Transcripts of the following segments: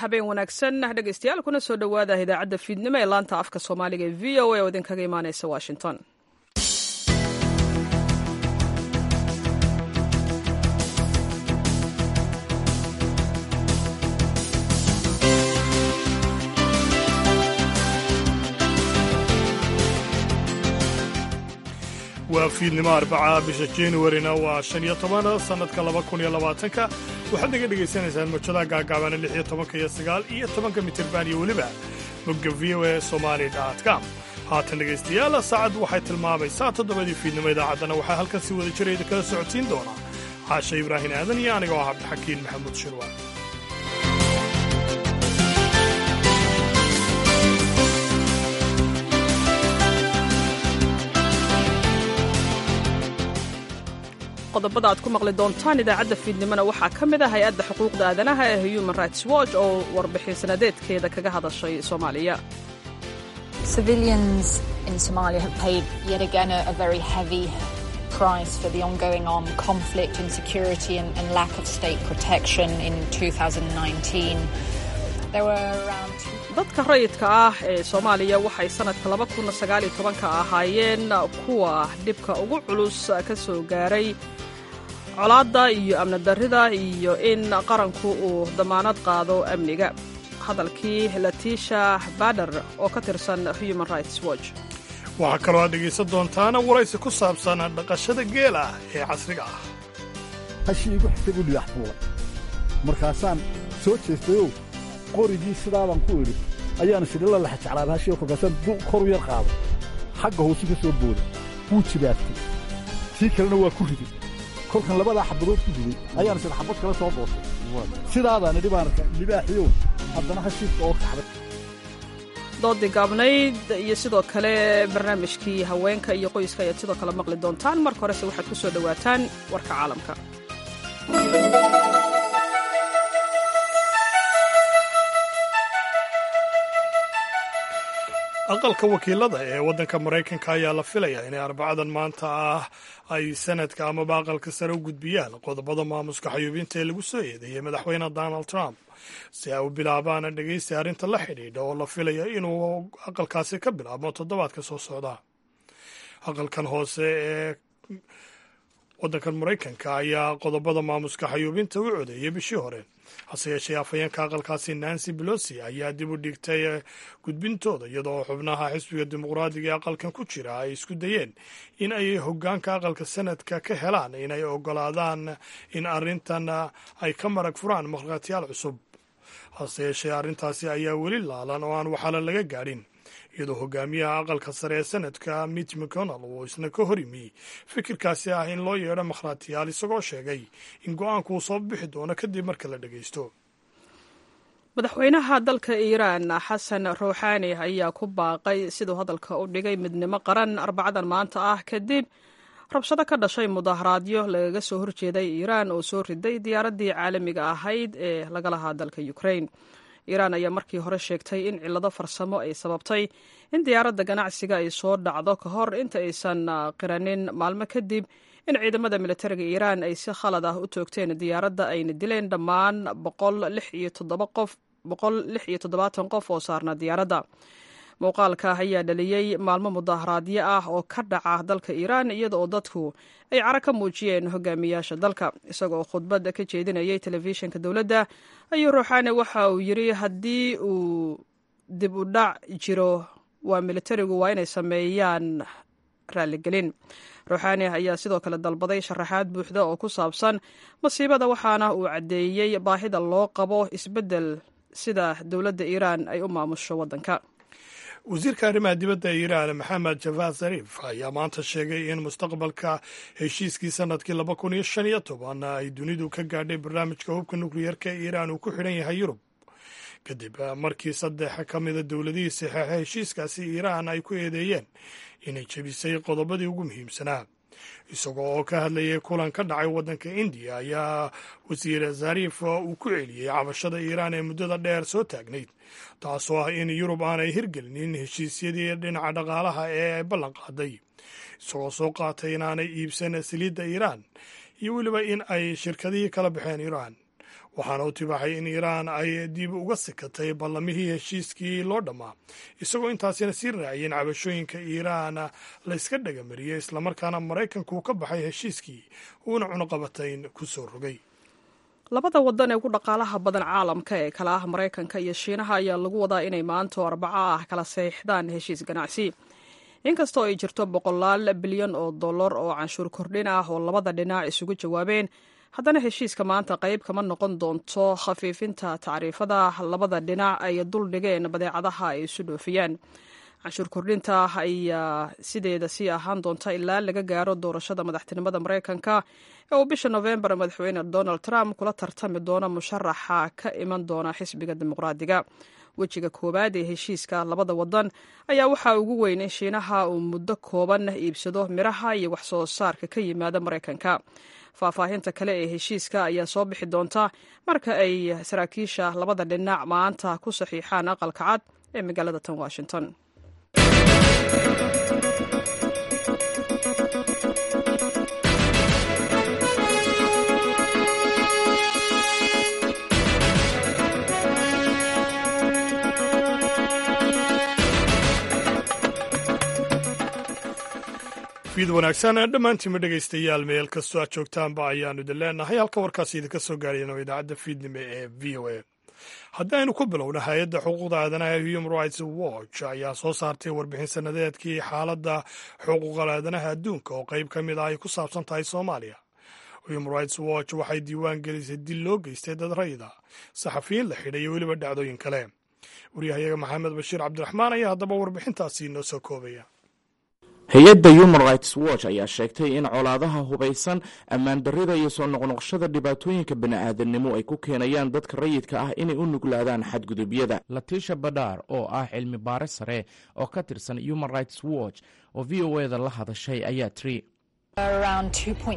habeen wanaagsan dhegaystayaal kuna soo dhowaada idaacadda fiidnimo ee laanta afka soomaaliga ee v o a oo idinkaga imaaneysa washington waa fiidnimo arbaca bisha januarina waa shan iyo toban sannadka laba kun iyo labaatanka waxaad naga dhegaysanaysaan mojadaha gaagaabana lix iyo tobanka iyo sagaal iyo tobanka mitirban iyo weliba bogga v o e somali com haatan dhegaystayaal saacaddu waxay tilmaamaysaa toddobadii fiidnimo idaacaddana waxaa halkan si wada jira idinkala socodsiin doonaa caasha ibraahin aadan iyo aniga oo cabdixakiin maxamuud shirwaan qodobada aad ku maqli doontaan idaacadda fiidnimona waxaa ka mid ah hay-adda xuquuqda aadanaha ee human rights watch oo warbixin sanadeedkeeda kaga hadashay soomaaliya Civilians in Somalia have paid yet again a, a very heavy price for the ongoing armed conflict, insecurity, and, and lack of state protection in 2019. There were around dadka rayidka ah ee soomaaliya waxay sannadka laba kun sagaaliyo tobanka ahaayeen kuwa dhibka ugu culus ka soo gaaray colaadda iyo amni darrida iyo in qaranku uu damaanad qaado amniga hadalkii latiisha bader oo ka tirsan human rights watch waxaa kaloo aad dhegaysan doontaana waraysi ku saabsan dhaqashada geela ee casriga ah hashii igu xigtay buu dhigax fuulay markaasaan soo jeestayow qorigii sidaabaan ku idhi ayaana sidhila laxa jeclaaba hashiiga kolkaasaan koru yar qaaday xagga hoosu ka soo booday wuu jibaaftay tii kalena waa ku riday kolkan labadaa xabadood ku riday ayaana sida xabad kale soo boosay sidaadaan idhi baan arka libaaxiyow haddana hashiidka oo kaxday doodii gaabnayd iyo sidoo kale barnaamijkii haweenka iyo qoyska ayaad sidoo kale maqli doontaan marka horese waxaad ku soo dhowaataan warka caalamka aqalka wakiilada ee waddanka maraykanka ayaa la filayaa inay arbacadan maanta ah ay sanadka amaba aqalka sare u gudbiyaan qodobada maamuska xayuubinta ee lagu soo eedeeyey madaxweyne donald trump si ay u bilaabaan dhegaysta arrinta la xidhiidha oo la filaya inuu aqalkaasi ka bilaabmo toddobaadka soo socda aqalkan hoose ee waddankan maraykanka ayaa qodobada maamuska xayuubinta u codeeyey bishii hore hase yeeshee afhayeenka aqalkaasi nancy belosi ayaa dib u dhigtay gudbintooda iyadoo xubnaha xisbiga dimuqraadiga ee aqalkan ku jira ay isku dayeen in ay hoggaanka aqalka sanadka ka helaan inay ogolaadaan in arrintan ay ka marag furaan markhaatiyaal cusub hase yeeshee arrintaasi ayaa weli laalan oo aan waxaala laga gaadhin iyadoo hogaamiyaha aqalka sare ee sanadka mit mcconnell uu isna ka hor yimi fikirkaasi ah in loo yeedho makhraatiyaal isagoo sheegay in go-aanku uu soo bixi doono kadib marka la dhagaysto madaxweynaha dalka iiraan xasan ruuxaani ayaa ku baaqay siduu hadalka u dhigay midnimo qaran arbacadan maanta ah kadib rabshado ka dhashay mudaharaadyo lagaga soo horjeeday iiraan oo soo riday diyaaraddii caalamiga ahayd ee laga lahaa dalka ukrain iiraan ayaa markii hore sheegtay in cillado farsamo ay sababtay in diyaaradda ganacsiga ay soo dhacdo ka hor inta aysan qiranin maalmo kadib in ciidamada militariga iiraan ay si khalad ah u toogteen diyaaradda ayna dileen dhammaan boqol qof oo saarna diyaaradda muuqaalka ayaa dhaliyey maalmo mudaharaadyo ah oo ka dhaca dalka iiraan iyada oo dadku ay cara ka muujiyeen hogaamiyaasha dalka isagoo khudbad ka jeedinayay telefishinka dowladda ayuu ruuxaani waxa uu yidri haddii uu dib u dhac jiro waa militarigu waa inay sameeyaan raaligelin ruuxaani ayaa sidoo kale dalbaday sharaxaad buuxda oo ku saabsan masiibada waxaana uu caddeeyey baahida loo qabo isbeddel sida dowladda iiraan ay u maamusho waddanka wasiirka arrimaha dibadda ee iiraan maxamed javad zarif ayaa maanta sheegay in mustaqbalka heshiiskii sanadkii laba kun iyo shan iyo toban ay dunidu ka gaadhay barnaamijka hubka nukliyeerka ee iiraan uu ku xidhan yahay yurub kadib markii saddex ka mida dowladihii saxeexa heshiiskaasi iiraan ay ku eedeeyeen inay jebisay qodobadii ugu muhiimsanaa isagoo oo ka hadlayay kulan ka dhacay waddanka indiya ayaa wasiir zarif uu ku celiyey cabashada iiraan ee muddada dheer soo taagnayd taasoo ah in yurub aanay hirgelinin heshiisyadii dhinaca dhaqaalaha ee ay ballan qaaday isagoo soo qaatay inaanay iibsan saliidda iiraan iyo weliba in ay shirkadihii kala baxeen iiraan waxaana u tibaaxay in iiraan ay dib uga sikatay ballamihii heshiiskii loo dhammaa isagoo intaasina sii raaciyeen cabashooyinka iiraan la yska dhagamariyey islamarkaana maraykanku ka baxay heshiiskii uuna cunuqabatayn ku soo rogay labada wadan ee ugu dhaqaalaha badan caalamka ee kala ah maraykanka iyo shiinaha ayaa lagu wadaa inay maanto arbaco ah kala saxiixdaan heshiis ganacsi inkastoo ay jirto boqolaal bilyan oo dollar oo canshuur kordhin ah oo labada dhinac isugu jawaabeen haddana heshiiska maanta qayb kama noqon doonto khafiifinta tacriifada labada dhinac ay dul dhigeen badeecadaha ay isu dhoofiyaan canshuur kordhinta ayaa sideeda sii ahaan doonta ilaa laga gaaro doorashada madaxtinimada maraykanka ee uu bisha nofembar madaxweyne donald trump kula tartami doono musharaxa ka iman doona xisbiga dimuqraadiga wejiga koowaad ee heshiiska labada wadan ayaa waxaa ugu weyn in shiinaha uu muddo kooban iibsado miraha iyo wax soo saarka ka yimaada maraykanka faahfaahinta kale ee heshiiska ayaa soo bixi doonta marka ay saraakiisha labada dhinac maanta ku saxiixaan aqalka cad ee magaalada tan washington fiid wanaagsan dhammaantiinma dhegaystayaal meel kastoo aad joogtaanba ayaanu idin leenahay halka warkaasi idinka soo gaarayana idaacadda fiidnimo ee v o a haddii aynu ku bilowna hay-adda xuquuqda aadanaha human rights watch ayaa soo saartay warbixin sanadeedkii xaaladda xuquuqal aadanaha adduunka oo qayb ka mid ah ay ku saabsan tahay soomaaliya human rights watch waxay diiwaan gelisay dil loo geystay dad rayida saxafiyiin la xidhay iyo weliba dhacdooyin kale waryahayaga maxamed bashiir cabdiraxmaan ayaa haddaba warbixintaasi inoo soo koobaya hay-adda human rights watch ayaa sheegtay in colaadaha hubaysan ammaan darrida iyo soo noqnoqshada dhibaatooyinka bani'aadanimo ay ku keenayaan dadka rayidka ah inay u nuglaadaan xadgudubyada latisha badhaar oo ah cilmi baare sare oo ka tirsan human rights watch oo v o eda la hadashay ayaa tiri Around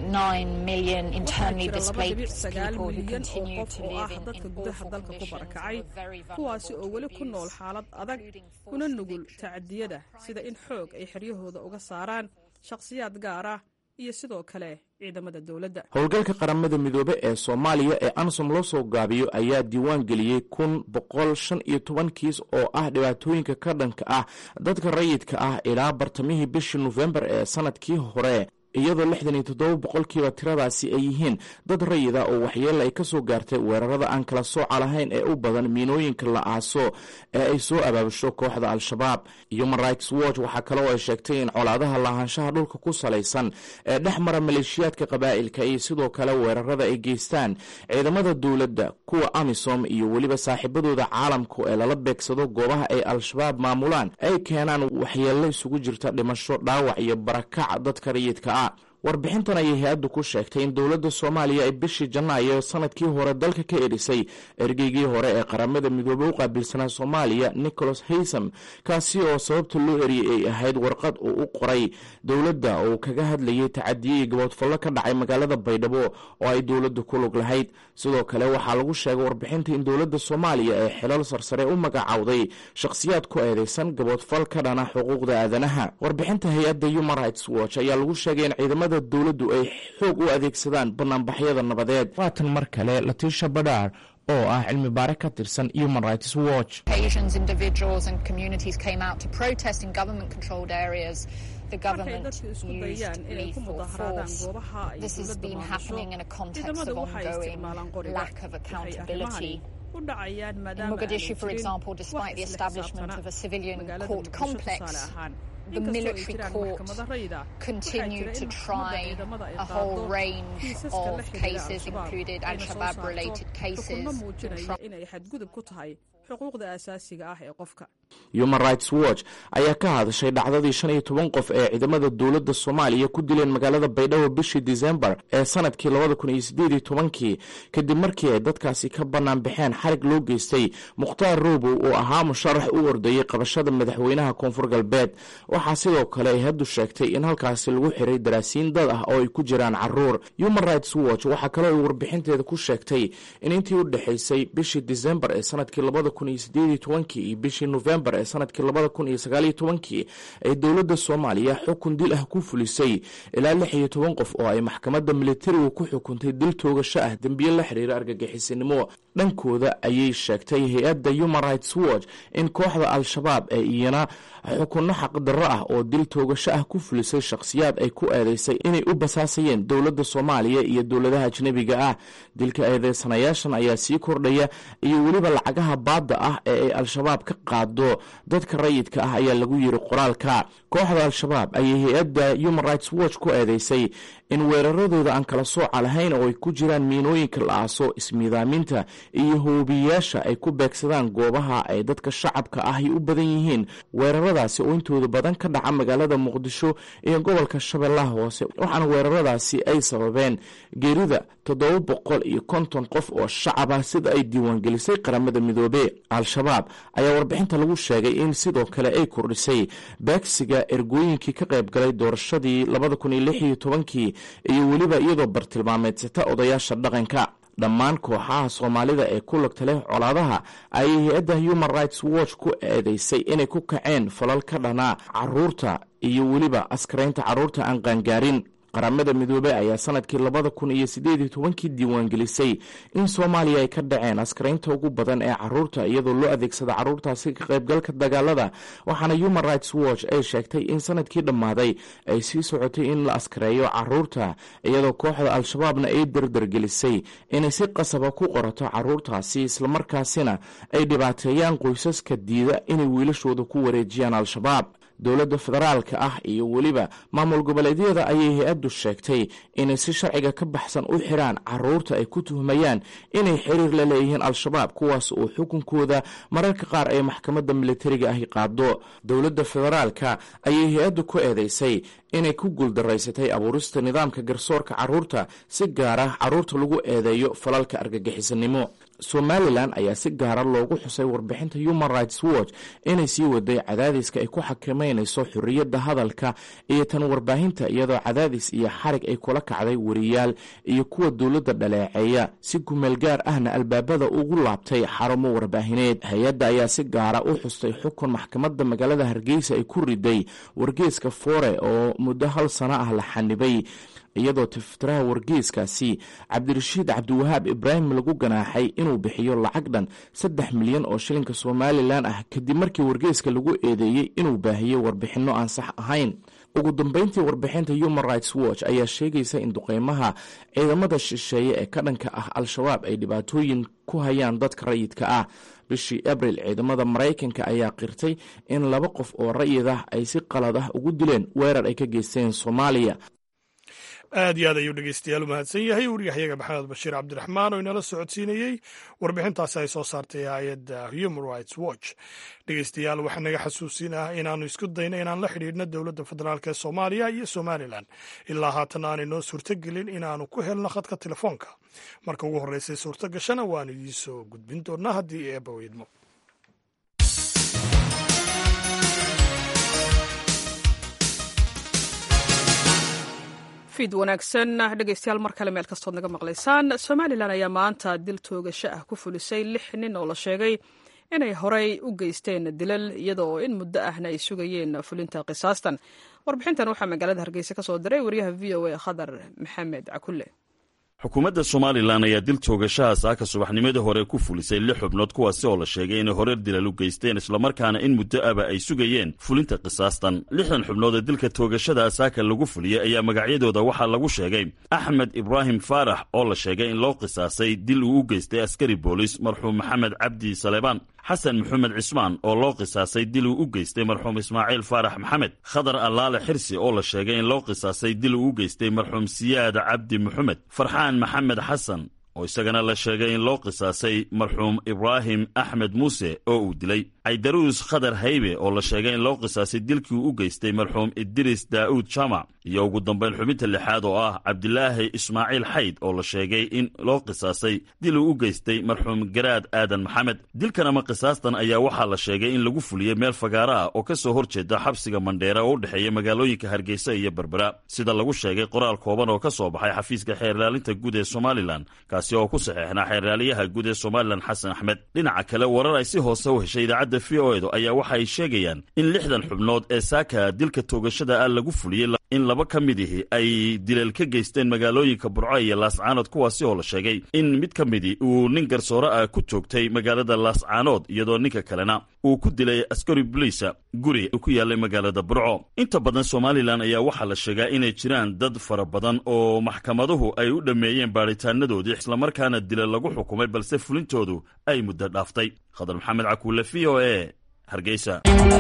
2.9 million internally displaced sagaal people who milyan oo continue qof to oo ah live in, dadka in gudaha awful dalka ku conditions barakacay who are very kuwaasi oo weli ku vulnerable nool to xaalad abuse, adag including kuna forced nugul eviction, tacadiyada sida in xoog ay xeryahooda uga saaraan shakhsiyaad gaar ah iyo sidoo kale ciidamada dowladda howlgalka qaramada midoobe ee soomaaliya ee ansom loo soo gaabiyo ayaa diiwaan geliyey kun boqol shan iyo toban kiis oo ah dhibaatooyinka ka dhanka ah dadka rayidka ah ilaa bartamihii bishii nofembar ee sanadkii hore iyadoo lixdan iyo toddoba boqolkiiba tiradaasi ay yihiin dad rayida oo waxyeella ay ka soo gaartay weerarada aan kala sooca lahayn ee u badan miinooyinka la aaso ee ay soo abaabusho kooxda al-shabaab human rights watch waxaa kale oo ay sheegtay in colaadaha lahaanshaha dhulka ku salaysan ee dhex mara maleeshiyaadka qabaa'ilka iyo sidoo kale weerarada ay geystaan ciidamada dowladda kuwa amisom iyo weliba saaxiibadooda caalamka ee lala beegsado goobaha ay al-shabaab maamulaan ay keenaan waxyeello isugu jirta dhimasho dhaawac iyo barakac dadka rayidka ah warbixintan ayay hay-addu ku sheegtay in dowladda soomaaliya ay bishii janaayo sanadkii hore dalka ka erisay ergeygii hore ee qaramada midoobey u qaabilsanaa soomaaliya nicholas haysam kaasi oo sababta loo eriyey ay ahayd warqad uu u qoray dowladda oo kaga hadlayay tacadiye iyo gaboodfallo ka dhacay magaalada baydhabo oo ay dowladda ku lug lahayd sidoo kale waxaa lagu sheegay warbixinta in dowladda soomaaliya ee xilal sarsare u magacowday shakhsiyaad ku eedeysan gaboodfal ka dhana xuquuqda aadanaha warbixinta hay-adda human rights watch ayaa lagu sheegay in ciidamada dowladdu ay xoog u adeegsadaan banaanbaxyada nabadeed waatan mar kale latisha badhaar oo ah cilmi baare ka tirsan human rights watch occasions individuals and communities came out to protest in government controlled areas the markay government dadku isku used dayaan inay ku lethal mudaharaadaan force goobaha ay this has dowladda been maamusho happening in a context ciidamadu of waxay ongoing isticmaalaan qoriga lack of waxay accountability arrimahani u dhacayaan In maadaama Mogadishu, aanay for jirin example, wax despite the isla establishment xisaabtana. of a civilian Magaalada court Muqdisho complex, tusaale ahaan, the inkastoo ay military jiraan court maxkamada rayida, waxaa continued jira to in try maxkamadda ciidamada ay a whole qaado range kiisaska la of xiriira cases, Al-Shabaab, included ayna soo Al-Shabaab saarto related cases, xukunno and muujinaya tri- inay xadgudub ku tahay xuquuqda aasaasiga ah ee qofka human rights watch ayaa ka hadashay dhacdadii shan iyo toban qof ee ciidamada dowladda soomaaliya ku dileen magaalada baydhabo bishii disembar ee sanadkii labada kun iyo sideed iyo tobankii kadib markii ay dadkaasi ka bannaan baxeen xarig loo geystay mukhtaar roobow oo ahaa musharax u ordayey qabashada madaxweynaha koonfur galbeed waxaa sidoo kale ay haddu sheegtay in halkaasi lagu xiray daraasiin dad ah oo ay ku jiraan caruur human rights watch waxaa kaloo ay warbixinteeda ku sheegtay in intii u dhexaysay bishii disembar ee sanadkii labada kun iyo sideed iyo tobankii iyo bishii nofembar ee sanadkii labada kun iyo sagaaliyo tobankii ay dowladda soomaaliya xukun dil ah ku fulisay ilaa lix iyo toban qof oo ay maxkamadda militarigu ku xukuntay dil toogasho ah dembiye la xiriira argagixisinimo dhankooda ayay sheegtay hay-adda human rights watch in kooxda al-shabaab ee iyana xukunno xaqdarro ah oo dil toogasho ah ku fulisay shakhsiyaad ay ku eedeysay inay u basaasayeen dowladda soomaaliya iyo dowladaha ajnebiga ah dilka eedeysanayaashan ayaa sii kordhaya iyo weliba lacagaha baadda ah ee ay al-shabaab ka qaado dadka rayidka ah ayaa lagu yiri qoraalka kooxda al-shabaab ayay hay-adda human rights watch ku eedeysay in weeraradooda aan kala sooca lahayn oo ay ku jiraan miinooyinka la aaso ismiidaaminta iyo hoobiyayaasha ay ku beegsadaan goobaha ay dadka shacabka ahi u badan yihiin weeraradaasi oo intooda badan ka dhaca magaalada muqdisho iyo gobolka shabeellaha hoose waxaana weeraradaasi ay sababeen geerida toddoba boqol iyo konton qof oo shacab ah sida ay diiwaangelisay qaramada midoobe al-shabaab ayaa warbixinta lagu sheegay in sidoo kale ay kordhisay beegsiga ergooyinkii ka qayb galay doorashadii labada kun iyo lix iyo tobankii iyo weliba iyadoo bartilmaameedsata odayaasha dhaqanka dhammaan kooxaha soomaalida ee ku lagta leh colaadaha ayay hay-adda human rights watch ku eedeysay inay ku kaceen falal ka dhanaa caruurta iyo weliba askaraynta caruurta aan qaangaarin qaramada midoobey ayaa sanadkii labada kun iyo sideed iyo tobankii diiwaangelisay in soomaaliya ay ka dhaceen askaraynta ugu badan ee caruurta iyadoo loo adeegsada caruurtaasi ka qaybgalka dagaalada waxaana human rights watch ay sheegtay in sanadkii dhammaaday ay sii socotay in la askareeyo caruurta iyadoo kooxda al-shabaabna ay dardargelisay inay si qasaba ku qorato caruurtaasi islamarkaasina ay dhibaateeyaan qoysaska diida inay wiilashooda ku wareejiyaan al-shabaab dowladda federaalka ah iyo weliba maamul goboleedyada ayay hay-addu sheegtay inay si sharciga ka baxsan u xiraan caruurta ay ku tuhmayaan inay xiriir la leeyihiin al-shabaab kuwaas oo xukunkooda mararka qaar ay maxkamadda militariga ahi qaado dowladda federaalka ayay hay-addu ku eedeysay inay ku guuldaraysatay abuurista nidaamka garsoorka caruurta si gaar ah caruurta lagu eedeeyo falalka argagixisanimo somalilan ayaa si gaara loogu xusay warbixinta human rights watch inay sii waday cadaadiska ay ku xakameynayso xorriyadda hadalka iyo tan warbaahinta iyadoo cadaadis iyo xarig ay kula kacday wariyaal iyo kuwa dowladda dhaleeceeya si kumeel gaar ahna albaabada ugu laabtay xarumo warbaahineed hay-adda ayaa si gaara u xustay xukun maxkamadda magaalada hargeysa ay ku riday wargeeska foore oo muddo hal sano ah la xanibay iyadoo tiftiraha wargeeskaasi cabdirashiid cabdiwahaab ibraahim lagu ganaaxay inuu bixiyo lacag dhan saddex milyan oo shilinka somalilan ah kadib markii wargeeska lagu eedeeyey inuu baahiyey warbixinno aan sax ahayn ugu dambeyntii warbixinta human rights watch ayaa sheegaysa in duqeymaha ciidamada shisheeye ee ka dhanka ah al-shabaab ay dhibaatooyin ku hayaan dadka rayidka ah bishii abril ciidamada maraykanka ayaa qirtay in laba qof oo rayid ah ay si qalad ah ugu dileen weerar ay ka geysteen soomaaliya aad iyo aad ayuu dhegeystayaal u mahadsan yahay waryahayaga maxamed bashiir cabdiraxmaan oo inala socodsiinayey warbixintaasi ay soo saartay hay-adda human rights watch dhegeystayaal waxaa naga xasuusin ah inaannu isku dayno inaan la xidhiidhno dowladda federaalk ee soomaaliya iyo somalilan ilaa haatan aanay noo suurtogelin inaannu ku helno khadka telefoonka marka ugu horreysay suurto gashana waanu idiin soo gudbin doonaa haddii eebba weydmo fiid wanaagsan dhegeystayaal mar kale meel kastood naga maqlaysaan somalilan ayaa maanta dil toogasho ah ku fulisay lix nin oo la sheegay inay horey u geysteen dilal iyada oo in muddo ahna ay sugayeen fulinta qisaastan warbixintan waxaa magaalada hargeysa ka soo diray wariyaha v o a khadar maxamed cakulle xukuumadda somalilan ayaa dil toogashaha saaka subaxnimadii hore ku fulisay lix xubnood kuwaasi oo la sheegay inay horeer dilal u geysteen islamarkaana in muddo aba ay sugayeen fulinta qisaastan lixdan xubnood ee dilka toogashada saaka lagu fuliyey ayaa magacyadooda waxaa lagu sheegay axmed ibraahim faarax oo la sheegay in loo qisaasay dil uu u geystay askari boolis marxuum maxamed cabdi saleebaan xasan maxamed cismaan oo loo qisaasay dil uu u geystay marxuum ismaaciil faarax maxamed khadar allaale xirsi oo la sheegay in loo qisaasay dil uu u geystay marxuum siyaad cabdi maxamed farxaan maxamed xasan oo isagana la sheegay in loo qisaasay marxuum ibraahim axmed muuse oo uu dilay caydaruus khadar haybe oo la sheegay in loo qisaasay dilkii uu u geystay marxuum idris daa'uud jaamac iyo ugu dambayn xubinta lixaad oo ah cabdilaahi ismaaciil xayd oo la sheegay in loo qisaasay dil uu u geystay marxuum garaad aadan maxamed dilkan ama qisaastan ayaa waxaa la sheegay in lagu fuliyey meel fagaara ah oo ka soo hor jeeda xabsiga mandheera oo u dhexeeya magaalooyinka hargeysa iyo berbera sida lagu sheegay qoraal kooban oo ka soo baxay xafiiska xeer ilaalinta guud ee somalilan kaasi kaasi oo ku saxeexnaa xeerraaliyaha guud ee somalilan xasan axmed dhinaca kale warar ay si hoose u heshay idaacadda v o edu ayaa waxa ay sheegayaan in lixdan xubnood ee saaka dilka toogashada ah lagu fuliyey in laba ka mid ihi ay dileel ka geysteen magaalooyinka burco iyo laascaanood kuwaasi oo la sheegay in mid ka midi uu nin garsoore ah ku toogtay magaalada laascaanood iyadoo ninka kalena uu ku dilay askari boliisa guri ku yaallay magaalada burco inta badan somalilan ayaa waxaa la sheegaa inay jiraan dad fara badan oo maxkamaduhu ay u dhammeeyeen baadhitaanadoodii islamarkaana dila lagu xukumay balse fulintoodu ay muddo dhaaftay khadar maxamed cakuule v o e hargeysa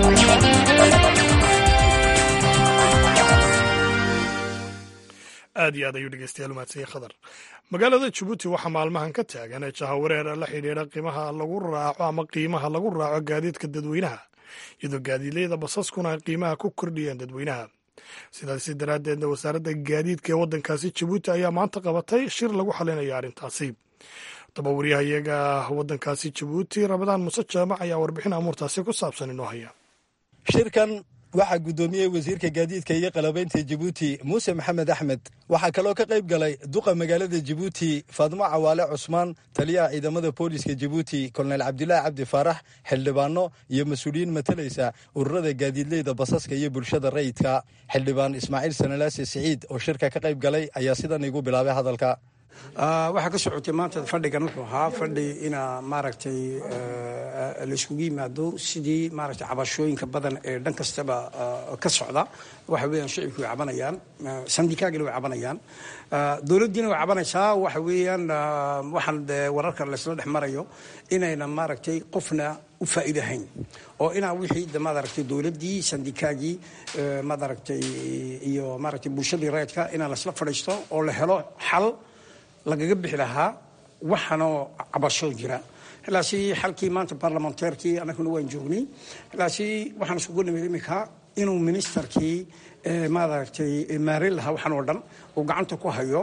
aad iyo aad ayuu dhegeystayaal umahadsanyay khadar magaalada jabuuti waxaa maalmahan ka taagan ee jahawareer la xidhiidha qiimaha lagu raaco ama qiimaha lagu raaco gaadiidka dadweynaha iyadoo gaadiidleyda basaskuna ay qiimaha ku kordhiyeen dadweynaha sidaasi daraaddeedna wasaaradda gaadiidka ee waddankaasi jabuuti ayaa maanta qabatay shir lagu xalinaya arrintaasi daba wariyaha iyaga waddankaasi jabuuti ramadaan muse jaamac ayaa warbixin amuurtaasi ku saabsan inoo haya shirkan waxaa guddoomiyey wasiirka gaadiidka iyo qalabaynta jabuuti muuse maxamed axmed waxaa kaloo ka qayb galay duqa magaalada jabuuti faadmo cawaale cusmaan taliyaha ciidamada booliska jabuuti kolonel cabdilaahi cabdi faarax xildhibaano iyo mas-uuliyiin matalaysa ururada gaadiidleyda basaska iyo bulshada rayidka xildhibaan ismaaciil sanalaase siciid oo shirka ka qayb galay ayaa sidan igu bilaabay hadalka waxaa ka socotay maanta fadhigan wuxuu ahaa fadhi ina maaragtay layskugu yimaado sidii maaragtay cabashooyinka badan ee dhan kastaba ka socda waxa weeyaan shicibku way cabanayaan sandikaagina way cabanayaan dowladdiina way cabanaysaa waxa weeyaan waxaan wararka laysla dhex marayo inayna maaragtay qofna u faa'iidahayn oo inaa wixii maaragtay dowladdii sandikaagii maaragtay iyo maaragtay bulshadii rayidka inaa laysla fadhiisto oo la helo xal lagaga bixi lahaa waxaanoo cabasho jira ilaasi xalkii maanta baarlamanteerkii annaguna waan joognay ilaasi waxaan iskugu nimid iminka inuu ministerkii maaragtay maarin lahaa waxaan oo dhan uu gacanta ku hayo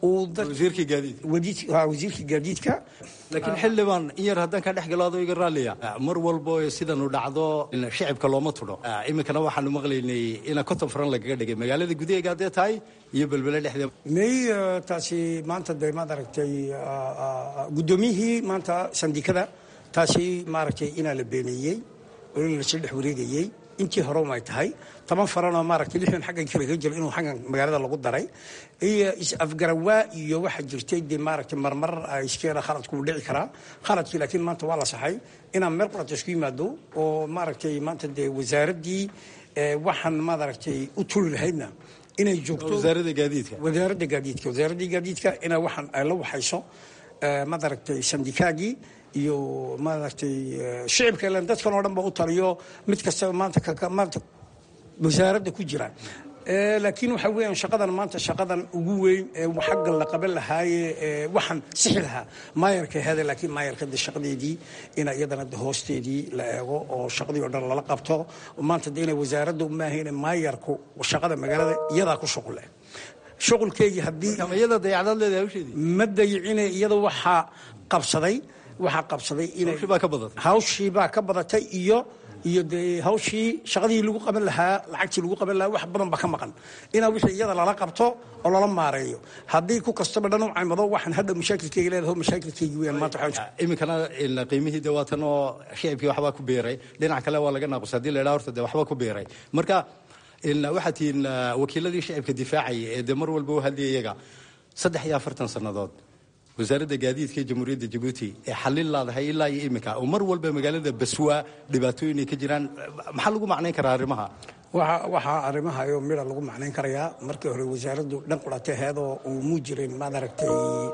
wasiirkii gaadiidka laakiin xildhibaan in yar haddaan ka dhex galo adoo iga raalliya mar walbo sidanu dhacdo shicibka looma tudho iminkana waxaanu maqlaynay ina konton faran lagaga dhigay magaalada gudaheega haddee tahay iyo belbele dhexdeeda may taasi maanta dee maad aragtay guddoomiyihii maanta sandikada taasi maaragtay inaa la beeneeyey oo in lasla dhex wareegayey intii hore umay tahay toban faranoo maaragtay lixdan xaggan kalaga jiro inuu xaggan magaalada lagu daray iyo is-afgarawaa iyo waxaa jirtay dee maaragtay marmar iskeena khaladku uu dhici karaa khaladkii laakiin maanta waa la saxay inaan meel qurata isku yimaado oo maaragtay maanta dee wasaaraddii waxaan maaragtay u tuli lahaydna inay joogto wasaaradda gaadiidka wasaaradda gaadiidka wasaaraddii gaadiidka inay waxaan ay la waxayso maaragtay sandikaagii iyo maaragtay shicibka ilan dadkan oo dhan ba u taliyo mid kastaba maanta maanta wasaaradda ku jira laakiin waxa weeyaan shaqadan maanta shaqadan ugu weyn ee xagga la qaban lahaaye waxaan sixi lahaa maayarka hada laakiin maayarka de shaqadeedii ina iyadana de hoosteedii la eego oo shaqadii oo dhan lala qabto maanta de inay wasaaradda umaahayne maayarku shaqada magaalada iyadaa ku shuqule shuqulkeygii haddii iyada dayacdaad leedahay hawsheedii ma dayicine iyada waxaa qabsaday waxaa qabsaday inay hawshii baa ka badatay hawshii baa ka badatay iyo iyo dee hawshii shaqadii lagu qaban lahaa lacagtii lagu qaban lahaa wax badan ba ka maqan inaa wixii iyada lala qabto oo lala maareeyo haddii ku kastaba dhan u caymado waxaan hadha mashaakilkeyga leedahay mashaakilkeygi weeyaan maanta waxaa iminkana qiimihii de waatan oo shicibkii waxbaa ku beeray dhinac kale waa laga naaqusay haddii la idhaha horta de waxba ku beeray marka waxaad tihiin wakiiladii shicibka difaacaya ee dee mar walba u hadlaya iyaga saddex iyo afartan sannadood wasaaradda gaadiidka ee jamhuuriyadda jabuuti ee xallin laadahay ilaa iyo iminka oo mar walba magaalada baswaa dhibaatooyin ay ka jiraan maxaa lagu macnayn karaa arrimaha waxaa arrimaha oo midha lagu macnayn karayaa markii hore wasaaraddu dhan qurata heedoo uu muu jirin maad aragtay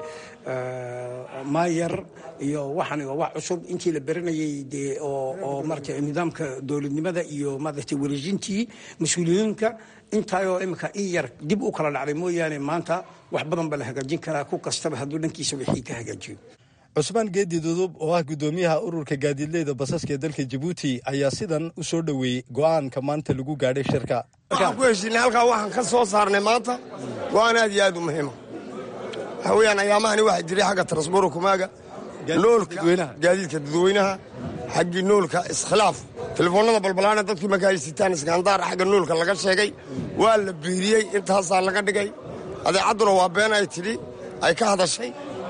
maayar iyo waxan waa wax cusub intii la baranayay dee oo marata nidaamka dowladnimada iyo maaragtay wareejintii mas-uuliyiinka intaayoo iminka in yar dib u kala dhacday mooyaane maanta wax badan baa la hagaajin karaa ku kastaba hadduu dhankiisa wixii ka hagaajiyo cusmaan geedi dudub oo ah guddoomiyaha ururka gaadiidleyda basaska ee dalka jabuuti ayaa sidan u soo dhoweeyey go'aanka maanta lagu gaadhay shirka waxaan ku heshiinay halkaa waxaan ka soo saarnay maanta go'aan aad iyo aad u muhiima waxa weeyaan ayaamahani waxaa jiray xagga transboro kumaaga noolka gaadiidka dadweynaha xaggii noolka iskhilaaf telefoonnada balbalaana dadkii marka ay sitaan iskandaar xagga noolka laga sheegay waa la biiriyey intaasaa laga dhigay adeecadduna waa been ay tidhi ay ka hadashay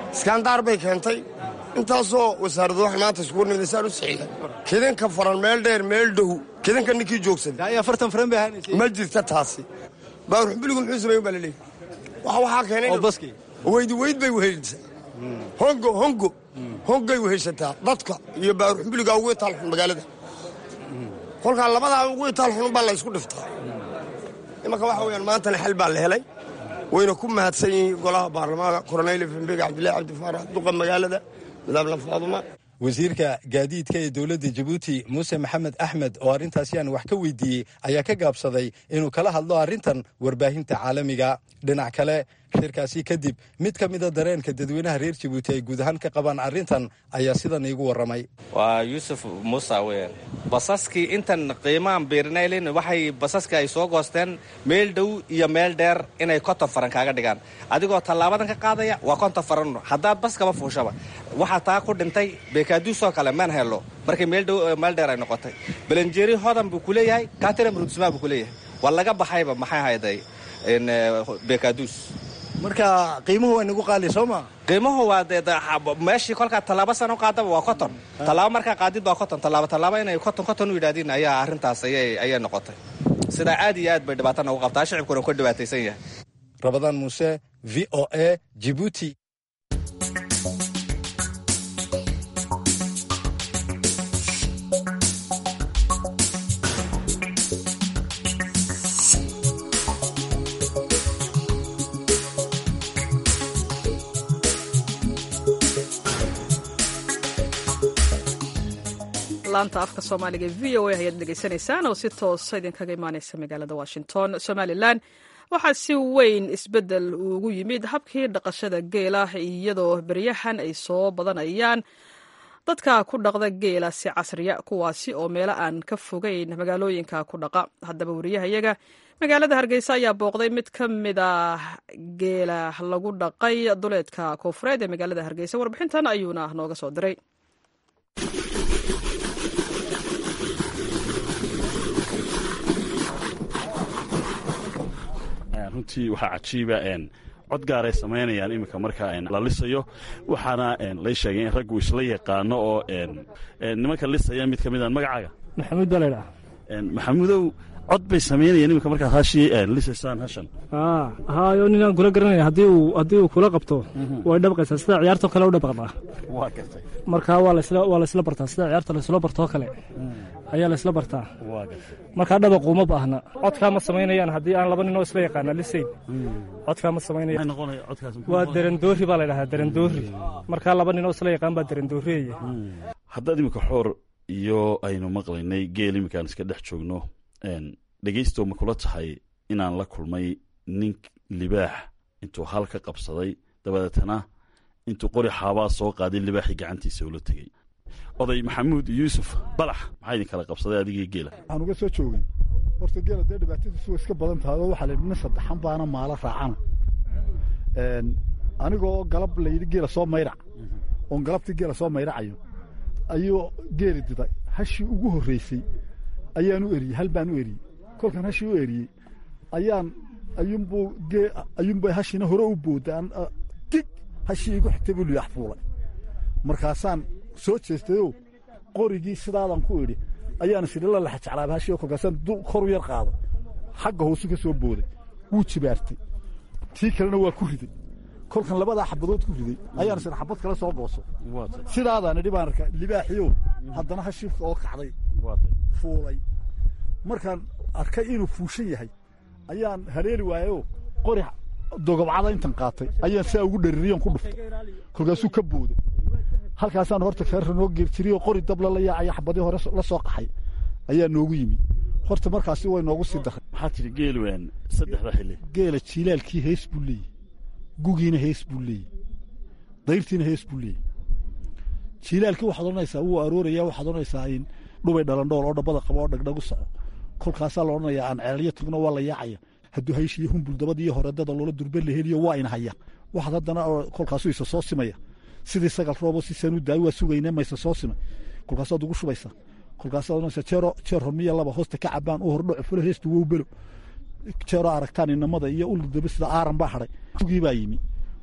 iskaandaar bay keentay intaasoo wasaaradu wax maanta iskugu nimid saan u saxiixa kidinka faran meel dheer meel dhow kidinka ninkii joogsaday afartan faran bay ahaanaysa ma jirta taasi baaruxbiligu muxuu sameyn baa laleeyahy waxa waxaa keenay oo baski weydi weyd bay wehelisaa hongo hongo hongay weheshataa dadka iyo baaruxbiliga ugu itaal xun magaalada kolkaa labadaa ugu itaal xun baa la ysku dhiftaa imanka waxa weyaan maantana xal baa la helay wayna ku mahadsan yihiin golaha baarlamaanka koroneyl fembega cabdillahi cabdifaarax duqa magaalada madaabla faaduma wasiirka gaadiidka ee dowladda jabuuti muuse maxamed axmed oo arrintaasi aan wax ka weydiiyey ayaa ka gaabsaday inuu kala hadlo arrintan warbaahinta caalamiga dhinac kale shirkaasi kadib mid ka mida dareenka dadweynaha reer jabuuti ay guud ahaan ka qabaan arrintan ayaa sidan iigu warramay waa yuusuf muuse weyn basaskii intan qiimaan biirinaylin waxay basaskii ay soo goosteen meel dhow iyo meel dheer inay konton faran kaaga dhigaan adigoo tallaabadan ka qaadaya waa konton faran haddaad baskaba fuushaba waxaa taa ku dhintay beekaaduusoo kale maan hello markay meel dhow meel dheer ay noqotay belenjeeri hodan buu ku leeyahay katiram rudsmaa buu ku leeyahay waa laga baxayba maxay hayday beekaaduus marka qiimuhu waa nagu qaali soo ma qiimuhu waa dee meeshii kolkaa tallaabo sano qaadaba waa koton tallaabo markaa qaadid baa koton tallaabo tallaabo inay koton koton u yidhahdiin ayaa arrintaas ayay ayay noqotay sidaa aad iyo aad bay dhibaatana ugu qabtaa shicibkuna ka dhibaataysan yahay rabadaan muuse v o a jibuuti laanta afka soomaaliga v o a ayaad dhegaysanaysaan oo si toosa idinkaga imaaneysa magaalada washington somalilan waxaa si weyn isbeddel ugu yimid habkii dhaqashada geela iyadoo beryahan ay soo badanayaan dadka ku dhaqda geela si casriya kuwaasi oo meelo aan ka fogeyn magaalooyinka ku dhaqa haddaba wariyahayaga magaalada hargeysa ayaa booqday mid ka mid ah geela lagu dhaqay duleedka koofureed ee magaalada hargeysa warbixintan ayuuna nooga soo diray runtii waxaa cajiiba cod gaaray samaynayaan iminka marka la lisayo waxaana lay sheegay in raggu isla yaqaano oo nimanka lisaya mid ka midaan magacaaga maxamuud baa laydhaha maxamuudow cod bay samaynayaan iminka markaad hashii lisaysaan hashan hayo ninaan kula garanaya haddii uu haddii uu kula qabto way dhabqaysaa sida ciyaartoo kale u dhabaqdaa waa gartay marka waa laysla waa laysla bartaa sida ciyaarta laysla bartoo kale ayaa laysla bartaa waa gartay markaa dhabaqu uma baahna codkaa ma samaynayaan haddii aan laba ninoo isla yaqaana lisayn codkaa ma samaynayaan noqonaya codkaas waa derandoori baa laydhahaa derandoori markaa laba ninoo isla yaqaan baa derandooriyeya haddaad iminka xoor iyo aynu maqlaynay geel iminkaan iska dhex joogno dhegaysto ma kula tahay inaan la kulmay nin libaax intuu hal ka qabsaday dabadeetana intuu qori xaabaa soo qaaday libaaxii gacantiisa ula tegey oday maxamuud yuusuf balax maxaa idin kala qabsaday adigii geela waxaan uga soo joogay horta geela dee dhibaatadiisu way iska badan tahay oo waxaa la yidhi nin saddexan baana maalo raacana anigoo galab layidhi geela soo mayrac oon galabtii geela soo mayracayo ayuu geeli diday hashii ugu horreysay ayaan u eriyey hal baan u eriyey kolkan hashii u eriyey ayaan ayuunbuu gee ayuunbay hashiina hore u booda dig hashii igu xigtay buu liyax fuulay markaasaan soo jeestayoo qorigii sidaadan ku idhi ayaan isidhi la lexa jeclaaba hashii kolkaasaan kor u yar qaado xagga hoosu ka soo booday wuu jibaartay tii kalena waa ku riday kolkan labadaa xabadood ku riday ayaan isidhi xabad kale soo gooso sidaadaan idhi baan arkaa libaaxiyo haddana hashii oo kacday fuulay markaan arkay inuu fuushan yahay ayaan haleeli waayoo qori dogobcada intan qaatay ayaan saa ugu dhaririyon ku dhuftay kolkaasuu ka booday halkaasaan horta feerra noo geerjiriyoo qori dabla la yaacaya xabadii hore la soo qaxay ayaa noogu yimi horta markaasi way noogu sii daray maxaa tidhi geelwaan saddexda xilli geela jiilaalkii hees buu leeyahy gugiina hees buu leeyahy dayrtiina hees buu leeyahy jiilaalkii waxaad odhanaysaa wuu arooraya waxaad odhanaysaa in dhubay dhalandhool oo dhabbada qabo oo dhagdhagu soco kolkaasaa la odhanayaa aan ceelyo tagno waa la yaacaya hadduu hayshiyo humbul dabadiiyo horedada loola durbe la heliyo waa ina haya waxaad haddana kolkaasuu isa soo simaya sidii sagal roobo si sanu daawi waa sugayne mayse soo simay kolkaasaad ugu shubaysaa kolkaasaad odhanaysaa jeero jeer hormiya laba hoosta ka cabaan u hordhaco fula heesta wow belo jeero aragtaan inamada iyo ul daba sida aaran baa hadhay gii baa yimi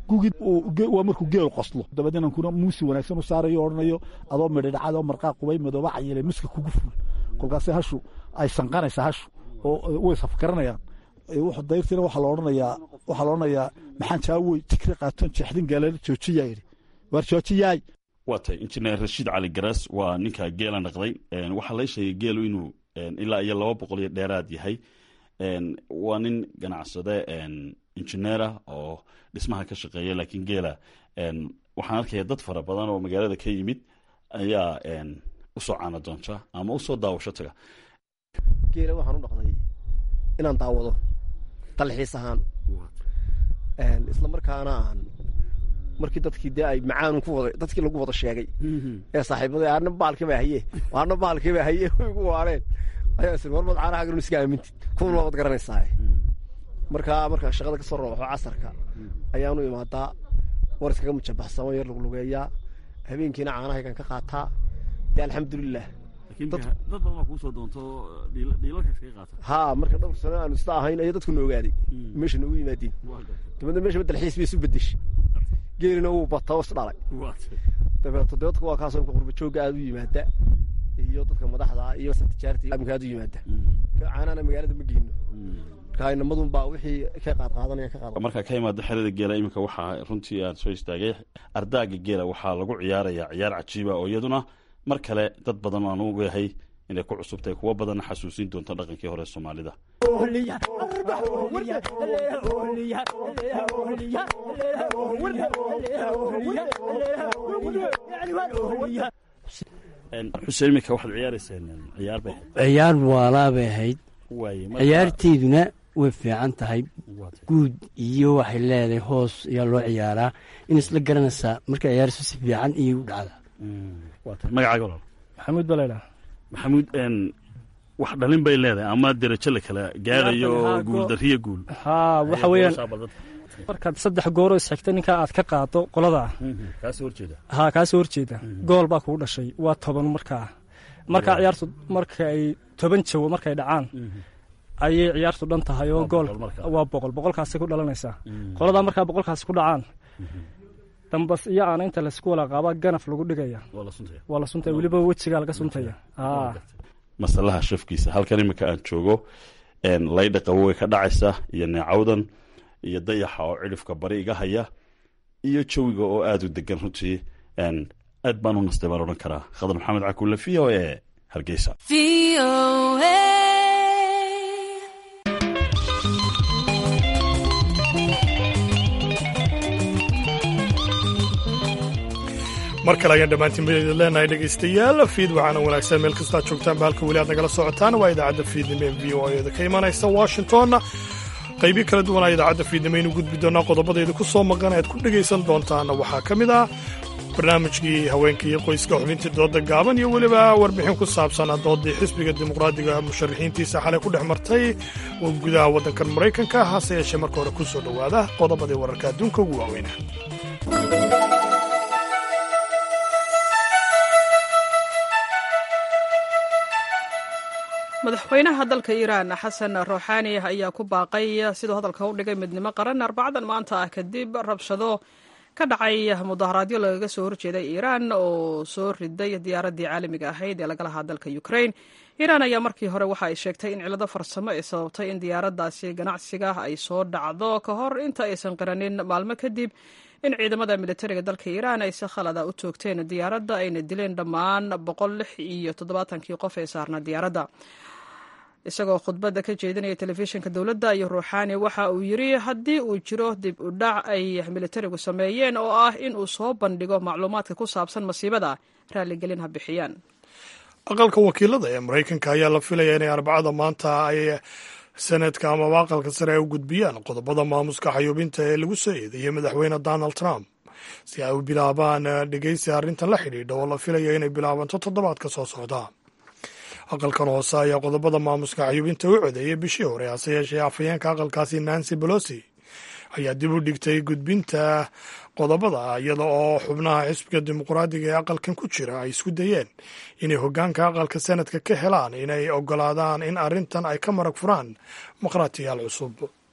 gugid waa markuu geelu qoslo dabadeena kuna muusi wanaagsan u saarayo odhanayo adoo midhidhacad oo marqaa qubay madooba cayile miska kugu ful kolkaase hashu ay sanqanaysaa hashu oo way safgaranayaan dayrtiina waxaa la odhanayaa waxaa la odhanayaa maxaan jaawey tikri qaatoon jeexdin gaalala joojiyaa yidhi waar joojiyaay waa tay injineer rashiid cali garas waa ninka geela naqday waxaa la sheegay geelu inuu ilaa iyo laba boqol iyo dheeraad yahay waa nin ganacsade injineera oo dhismaha ka shaqeeya laakiin geela waxaan arkaya dad fara badan oo magaalada ka yimid ayaa usoo caana doonta ama usoo daawasho taga geela waxaan u dhaqday inaan daawado dalxiis ahaan isla markaana aan markii dadkii dee ay macaan ku wada dadkii lagu wada sheegay ee saaxiibada aarna baalkii baa haye aarna baalkii baa haye way igu waareen ayaa isir warmad caanaha garin iska aamintid kuwan waad garanaysaa markaa markaa shaqada kasoo rooxo casarka ayaanu imaadaa war iskaga mujabaxsamo yar luglugeeyaa habeenkiina caanahaygan ka qaataa dee alxamdulilah dad badan baa kuusoo doonto dhiilalka iskaga qaata ha marka dhowr sano aanu isla ahayn ayaa dadku noogaaday meesha noogu yimaadeen dabeedna meesha dalxiis bay isu bedeshay geelina wuu bata oo is dhalay dabeeto dee dadka waa kaasoo imka qurba joogga aada u yimaada iyo dadka madaxda iyo tijaarta imka aada u yimaada caanana magaalada ma geyno marka inamadun baa wixii ka qaad qaadanaya ka qaad markaa ka imaada xerada geela iminka waxaa runtii aan soo istaagay ardaaga geela waxaa lagu ciyaarayaa ciyaar cajiiba oo iyaduna mar kale dad badan aan ogahay inay ku cusubtahay kuwo badanna xasuusin doonto dhaqankii hore soomaalida xuseen iminka waxaad ciyaarayseen ciyaar bay ciyaar waalaa bay ahayd ciyaarteeduna way fiican tahay guud iyo waxay leedahay hoos ayaa loo ciyaaraa in isla garanaysaa marka ciyaarsu si fiican iyo u dhacda magacaaga walaal maxamuud balayla maxamuud wax dhalin bay leedahay ama derajo la kala gaarayo oo guuldariyo guul haa waxa weeyaan markaad saddex gooroo isxigta ninkaa aad ka qaado qolada kaasoo horjeeda haa kaasoo horjeeda gool baa kugu dhashay waa toban markaa markaa ciyaartu marka ay toban jawo markay dhacaan ayay ciyaartu dhan tahay oo gool waa boqol boqolkaasi ku dhalanaysaa qoladaa markaa boqolkaasi ku dhacaan dambas iyo aana inta laysku wala qaaba ganaf lagu dhigaya waa la suntaya weliba wejigaa laga suntaya masalaha shafkiisa halkan iminka aan joogo laydha qabo way ka dhacaysa iyo neecawdan iyo dayaxa oo cidhifka bari iga haya iyo jawiga oo aada u degan runtii aad baan u nastay baan odhan karaa khadar maxamed cakulle v o e hargeysa mar kale ayaan dhammaantiin baydin leenahay dhegaystayaal fiid waxaana wanaagsan meel kastoad joogtaan ba halka weli aad nagala socotaan waa idaacadda fiidnimo ee v o eeda ka imanaysa washingtonna qaybii kala duwanaa idaacadda fiidnimo aynu gudbi doonaa qodobadayda ku soo maqan aad ku dhegaysan doontaana waxaa ka mid ah barnaamijkii haweenka iyo qoyska xubintii dooda gaaban iyo weliba warbixin ku saabsan doodii xisbiga dimuqraadiga musharaxiintiisa xalay ku dhex martay gudaha waddankan maraykanka hase yeeshee marka hore ku soo dhowaada qodobadii wararka adduunka ugu waaweyna madaxweynaha dalka iiraan xasan ruuxaani ayaa ku baaqay siduu hadalka u dhigay midnimo qaran arbacadan maanta ah kadib rabshado ka dhacay mudaharaadyo lagaga soo horjeeday iiraan oo soo riday diyaaraddii caalamiga ahayd ee laga lahaa dalka ukrain iiraan ayaa markii hore waxa ay sheegtay in cilado farsamo ay sababtay in diyaaraddaasi ganacsiga ay soo dhacdo ka hor inta aysan qiranin maalmo kadib in ciidamada militariga dalka iiraan ay si khalada u toogteen diyaaradda ayna dileen dhammaan boqol lix iyo toddobaatankii qof ee saarna diyaaradda isagoo khudbadda ka jeedinaya telefishinka dowladda iyo ruuxaani waxa uu yidri haddii uu jiro dib u dhac ay militarigu sameeyeen oo ah in uu soo bandhigo macluumaadka ku saabsan masiibada raalligelin ha bixiyaan aqalka wakiilada ee maraykanka ayaa la filaya inay arbacada maanta ay sanadka amaba aqalka sare ay u gudbiyaan qodobada maamuska xayuubinta ee lagu soo eedeeyey madaxweyne donald trump si ay u bilaabaan dhegeysi arrintan la xidhiidha oo la filayo inay bilaabanto toddobaadka soo socda aqalkan hoose ayaa qodobada maamuska xayuubinta u codeeyay bishii hore hase yeeshee afhayeenka aqalkaasi nancy bolosi ayaa dib u dhigtay gudbinta qodobada iyada oo xubnaha xisbiga dimuqraadiga ee aqalkan ku jira ay isku dayeen inay hoggaanka aqalka sanadka ka helaan inay ogolaadaan in arrintan ay ka marag furaan maqhraatiyaal cusub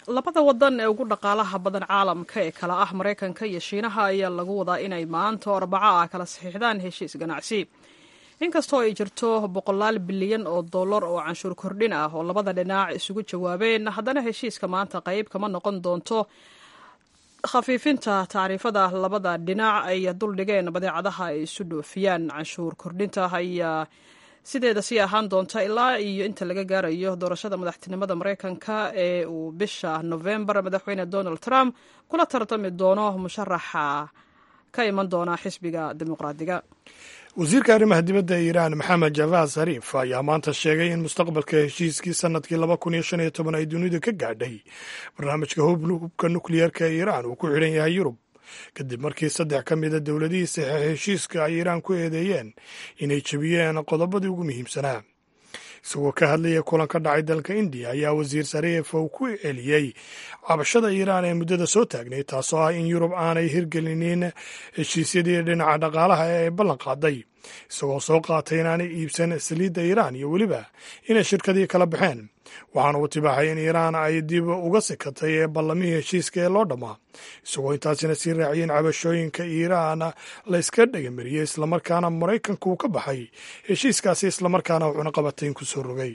labada wadan ee ugu dhaqaalaha badan caalamka ee kala ah maraykanka iyo shiinaha ayaa lagu wadaa inay maanta oo arbaco ah kala saxiixdaan heshiis ganacsi inkastoo ay jirto boqolaal bilyan oo dollar oo canshuur kordhin ah oo labada dhinac isugu jawaabeen haddana heshiiska maanta qayb kama noqon doonto khafiifinta tacriifada labada dhinac ay duldhigeen badeecadaha ay isu dhoofiyaan canshuur kordhinta ayaa sideeda sii ahaan doonta ilaa iyo inta laga gaarayo doorashada madaxtinimada maraykanka ee uu bisha novembar madaxweyne donald trump kula tartami doono musharaxa ka iman doona xisbiga dimuqraadiga wasiirka arrimaha dibadda ee iiraan maxamed javaad sariif ayaa maanta sheegay in mustaqbalka heshiiskii sanadkii laba kun iyo shan iyo toban ay dunidu ka gaadhay barnaamijka hubka nukliyeerka ee iiraan uu ku xidhan yahay yurub kadib markii saddex ka mida dowladihii saxeex heshiiska ay iiraan ku eedeeyeen inay jebiyeen qodobadii ugu muhiimsanaa isagoo ka hadlaya kulan ka dhacay dalka indiya ayaa wasiir sariif uu ku celiyey cabashada iiraan ee muddada soo taagnay taasoo ah in yurub aanay hirgelinin heshiisyadii dhinaca dhaqaalaha ee ay ballan qaaday isagoo soo qaatay inaanay iibsan saliidda iiraan iyo weliba inay shirkadii kala baxeen waxaana uu tibaaxay in iiraan ay dib uga sikatay ee ballamihii heshiiska ee loo dhammaa isagoo intaasina sii raaciyeen cabashooyinka iiraan la iska dhegamariyey islamarkaana maraykanka uu ka baxay heshiiskaasi islamarkaana wuxuuna qabatayn ku soo rogay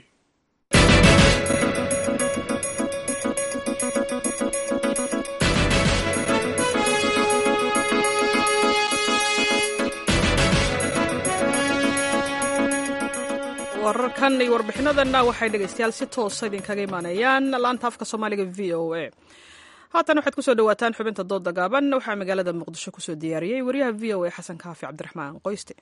wararkan iyo warbixinadanna waxay dhegaystayaal si toosa idinkaga imaanayaan laanta afka soomaaliga v o a haatan waxaad kusoo dhawaataan xubinta dooda gaaban waxaa magaalada muqdisho kusoo diyaariyey wariyaha v o a xasan kaafi cabdiraxmaan qoyste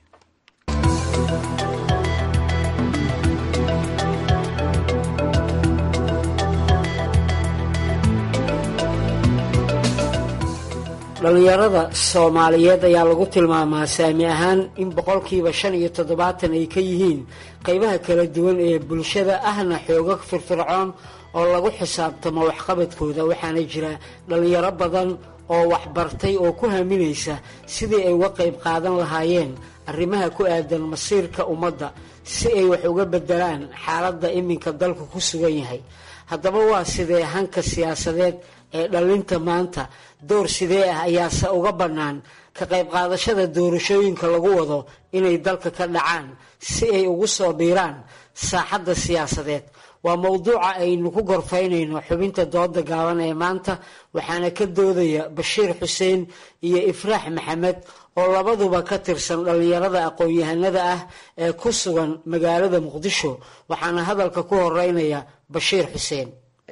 dhallinyarada soomaaliyeed ayaa lagu tilmaamaa saami ahaan in boqolkiiba shan iyo toddobaatan ay ka yihiin qaybaha kala duwan ee bulshada ahna xooga firfircoon oo lagu xisaabtamo waxqabadkooda waxaana jira dhallinyaro badan oo waxbartay oo ku haminaysa sidii ay uga qayb qaadan lahaayeen arrimaha ku aadan masiirka ummadda si ay wax uga bedelaan xaaladda iminka dalku ku sugan yahay haddaba waa sidee hanka siyaasadeed ee dhallinta maanta door sidee ah ayaase uga bannaan ka qayb qaadashada doorashooyinka lagu wado inay dalka ka dhacaan si ay ugu soo biiraan saaxadda siyaasadeed waa mowduuca aynu ku gorfaynayno xubinta dooda gaaban ee maanta waxaana ka doodaya bashiir xuseen iyo ifraax maxamed oo labaduba ka tirsan dhallinyarada aqoon-yahanada ah ee ku sugan magaalada muqdisho waxaana hadalka ku horeynaya bashiir xuseen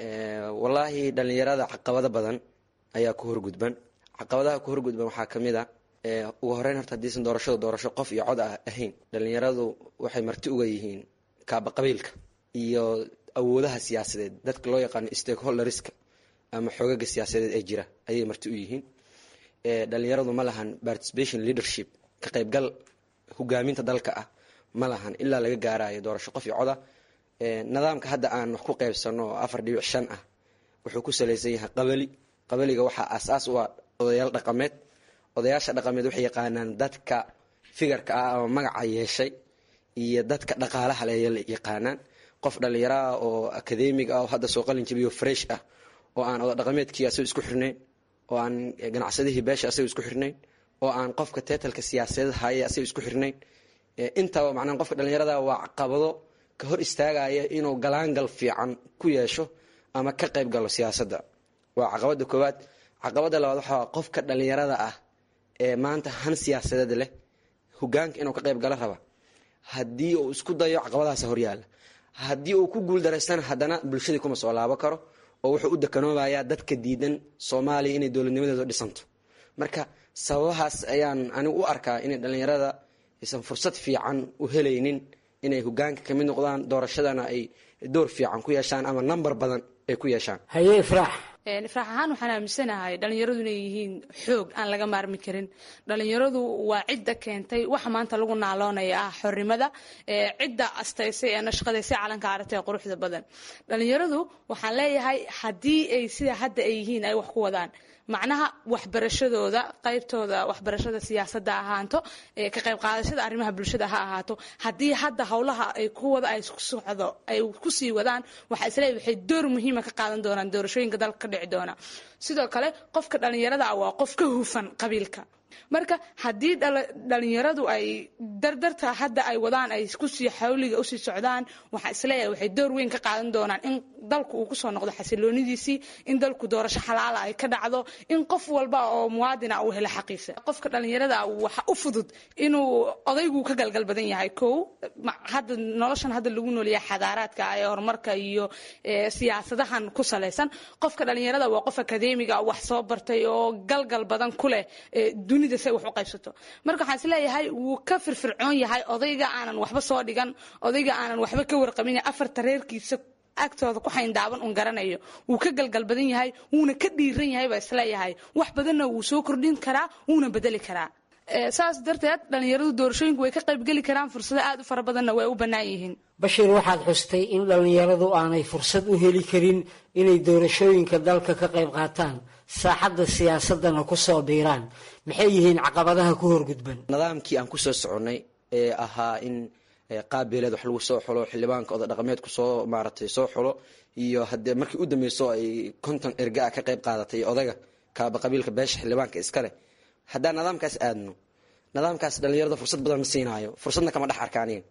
wallaahi dhallinyarada caqabado badan ayaa ku horgudban caqabadaha ku horgudban waxaa ka mid a ugu horeyn horta haddiisan doorashadu doorasho qof iyo cod ah ahayn dhallinyaradu waxay marti uga yihiin kaaba qabiilka iyo awoodaha siyaasadeed dadka loo yaqaano stakeholderska ama xoogaga siyaasadeed ee jira ayay marti u yihiin dhallinyaradu ma lahan participation leadership ka qaybgal hogaaminta dalka ah ma lahan ilaa laga gaarayo doorasho qof iyo coda nidaamka hadda aan wax ku qaybsano oo afar dhibic shan ah wuxuu ku salaysan yahay qabali qabaliga waxaa asaas u ah odayaal dhaqameed odayaasha dhaqameed waxay yaqaanaan dadka figarka ah ama magaca yeeshay iyo dadka dhaqaalaha le yaqaanaan qof dhallinyaraah oo akademig ah oo hadda soo qalin jabiyo fresh ah oo aan oda dhaqameedkii asaga isku xirnayn oo aan ganacsadihii beesha asaga isku xirnayn oo aan qofka teetalka siyaasadeed haya asaga isku xirnayn intaba macnaha qofka dhallinyarada waa caqabado ka hor istaagaya inuu galaangal fiican ku yeesho ama ka qayb galo siyaasadda waa caqabada koowaad caqabada labaad waxaa qofka dhallinyarada ah ee maanta han siyaasadeed leh hogaanka inuu ka qayb galo raba haddii uu isku dayo caqabadahaas horyaala haddii uu ku guuldareystana haddana bulshadii kuma soo laabo karo oo wuxuu u dekanoobayaa dadka diidan soomaaliya inay dowladnimadeedu dhisanto marka sababahaas ayaan anigu u arkaa inay dhallinyarada aysan fursad fiican u helaynin inay hogaanka kamid noqdaan doorashadana ay door fiican ku yeeshaan ama namber badan ay ku yeeshaan haye ifraax ifraax ahaan waxaan aaminsanahay dhallinyaradu inay yihiin xoog aan laga maarmi karin dhallinyaradu waa cidda keentay waxa maanta lagu naaloonaya ah xornimada cidda astaysay ee nashqadaysay calanka aragtay ee quruxda badan dhallinyaradu waxaan leeyahay haddii ay sida hadda ay yihiin ay wax ku wadaan macnaha waxbarashadooda qaybtooda waxbarashada siyaasadda ahaanto ka qayb qaadashada arrimaha bulshada ha ahaato haddii hadda howlaha ay ku wada ay socdo ay kusii wadaan waxa isleeyahay waxay door muhiima ka qaadan doonaan doorashooyinka dalka ka dhici doona sidoo kale qofka dhallinyarada ah waa qof ka hufan qabiilka marka haddii dhalinyaradu ay dardarta hadda ay wadaan ay kusii xawliga usii socdaan waxaa isleeyahay waxay door weyn ka qaadan doonaan in dalku uu kusoo noqdo xasiloonidiisii in dalku doorasho xalaala ay ka dhacdo in qof walba oo muwaadina uu helo xaqiisa qofka dhalinyarada waxa u fudud inuu odaygu ka galgal badan yahay kow hadda noloshan hadda lagu noolyahay xadaaraadka ee horumarka iyo siyaasadahan ku salaysan qofka dhalinyarada waa qof akadeemiga wax soo bartay oo galgal badan ku leh dunida say wax u qaybsato marka waxaan isleeyahay wuu ka firfircoon yahay odayga aanan waxba soo dhigan odayga aanan waxba ka warqabin afarta reerkiisa agtooda ku xayndaaban un garanayo wuu ka galgal badan yahay wuuna ka dhiiran yahay baa isleeyahay wax badanna wuu soo kordhin karaa wuuna bedeli karaa saas darteed dhalinyaradu doorashooyinku way ka qaybgeli karaan fursado aad u fara badanna way u bannaan yihiin bashiir waxaad xustay in dhallinyaradu aanay fursad u heli karin inay doorashooyinka dalka ka qayb qaataan saaxadda siyaasadana ku soo biiraan maxay yihiin caqabadaha ku horgudban nidaamkii aan kusoo soconnay ee ahaa in qaabeeleed wax lagu soo xulo xildhibaanka oda dhaqameedku soo maaratay soo xulo iyo haddee markii u dambeyso ay konton erga a ka qayb qaadatay odaga kaaba qabiilka beesha xildhibaanka iskale haddaan nidaamkaas aadno nidaamkaas dhalinyarada fursad badan ma siinaayo fursadna kama dhex arkaaniin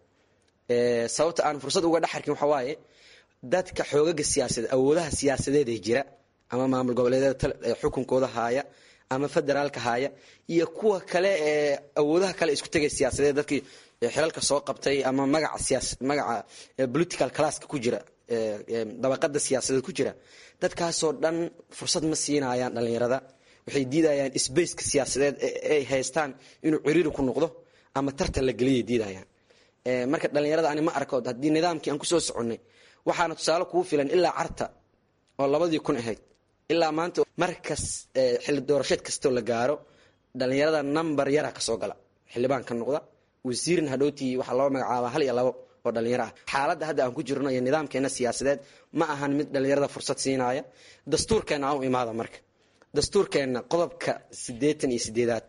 sababta aan fursad uga dhex arkin waxaa waaye dadka xoogaga siyaasadeed awoodaha siyaasadeed ee jira ama maamul goboleedyada xukunkooda haaya ama federaalka haaya iyo kuwa kale ee awoodaha kale isku tegay siyaasadeed dadkii xilalka soo qabtay ama magaca siyaas magaca political classka ku jira dabaqada siyaasadeed ku jira dadkaasoo dhan fursad ma siinayaan dhalinyarada waxay diidayaan sbaceka siyaasadeed ay haystaan inuu ciriiri ku noqdo ama tartan la geliyay diidayaan marka dhalinyarada ani ma arko haddii nidaamkii aan kusoo soconnay waxaana tusaale kugu filan ilaa carta oo labadii kun ahayd ilaa maanta markas xilli doorasheed kastoo la gaaro dhalinyarada number yara kasoo gala xildhibaan ka noqda wasiirin hadhowtii waxaa loo magacaabaa hal iyo labo oo dhalinyaro ah xaaladda hadda aan ku jirno iyo nidaamkeena siyaasadeed ma ahan mid dhalinyarada fursad siinaya dastuurkeena aan u imaada marka dastuurkeenna qodobka siddeetan iyo sideedaad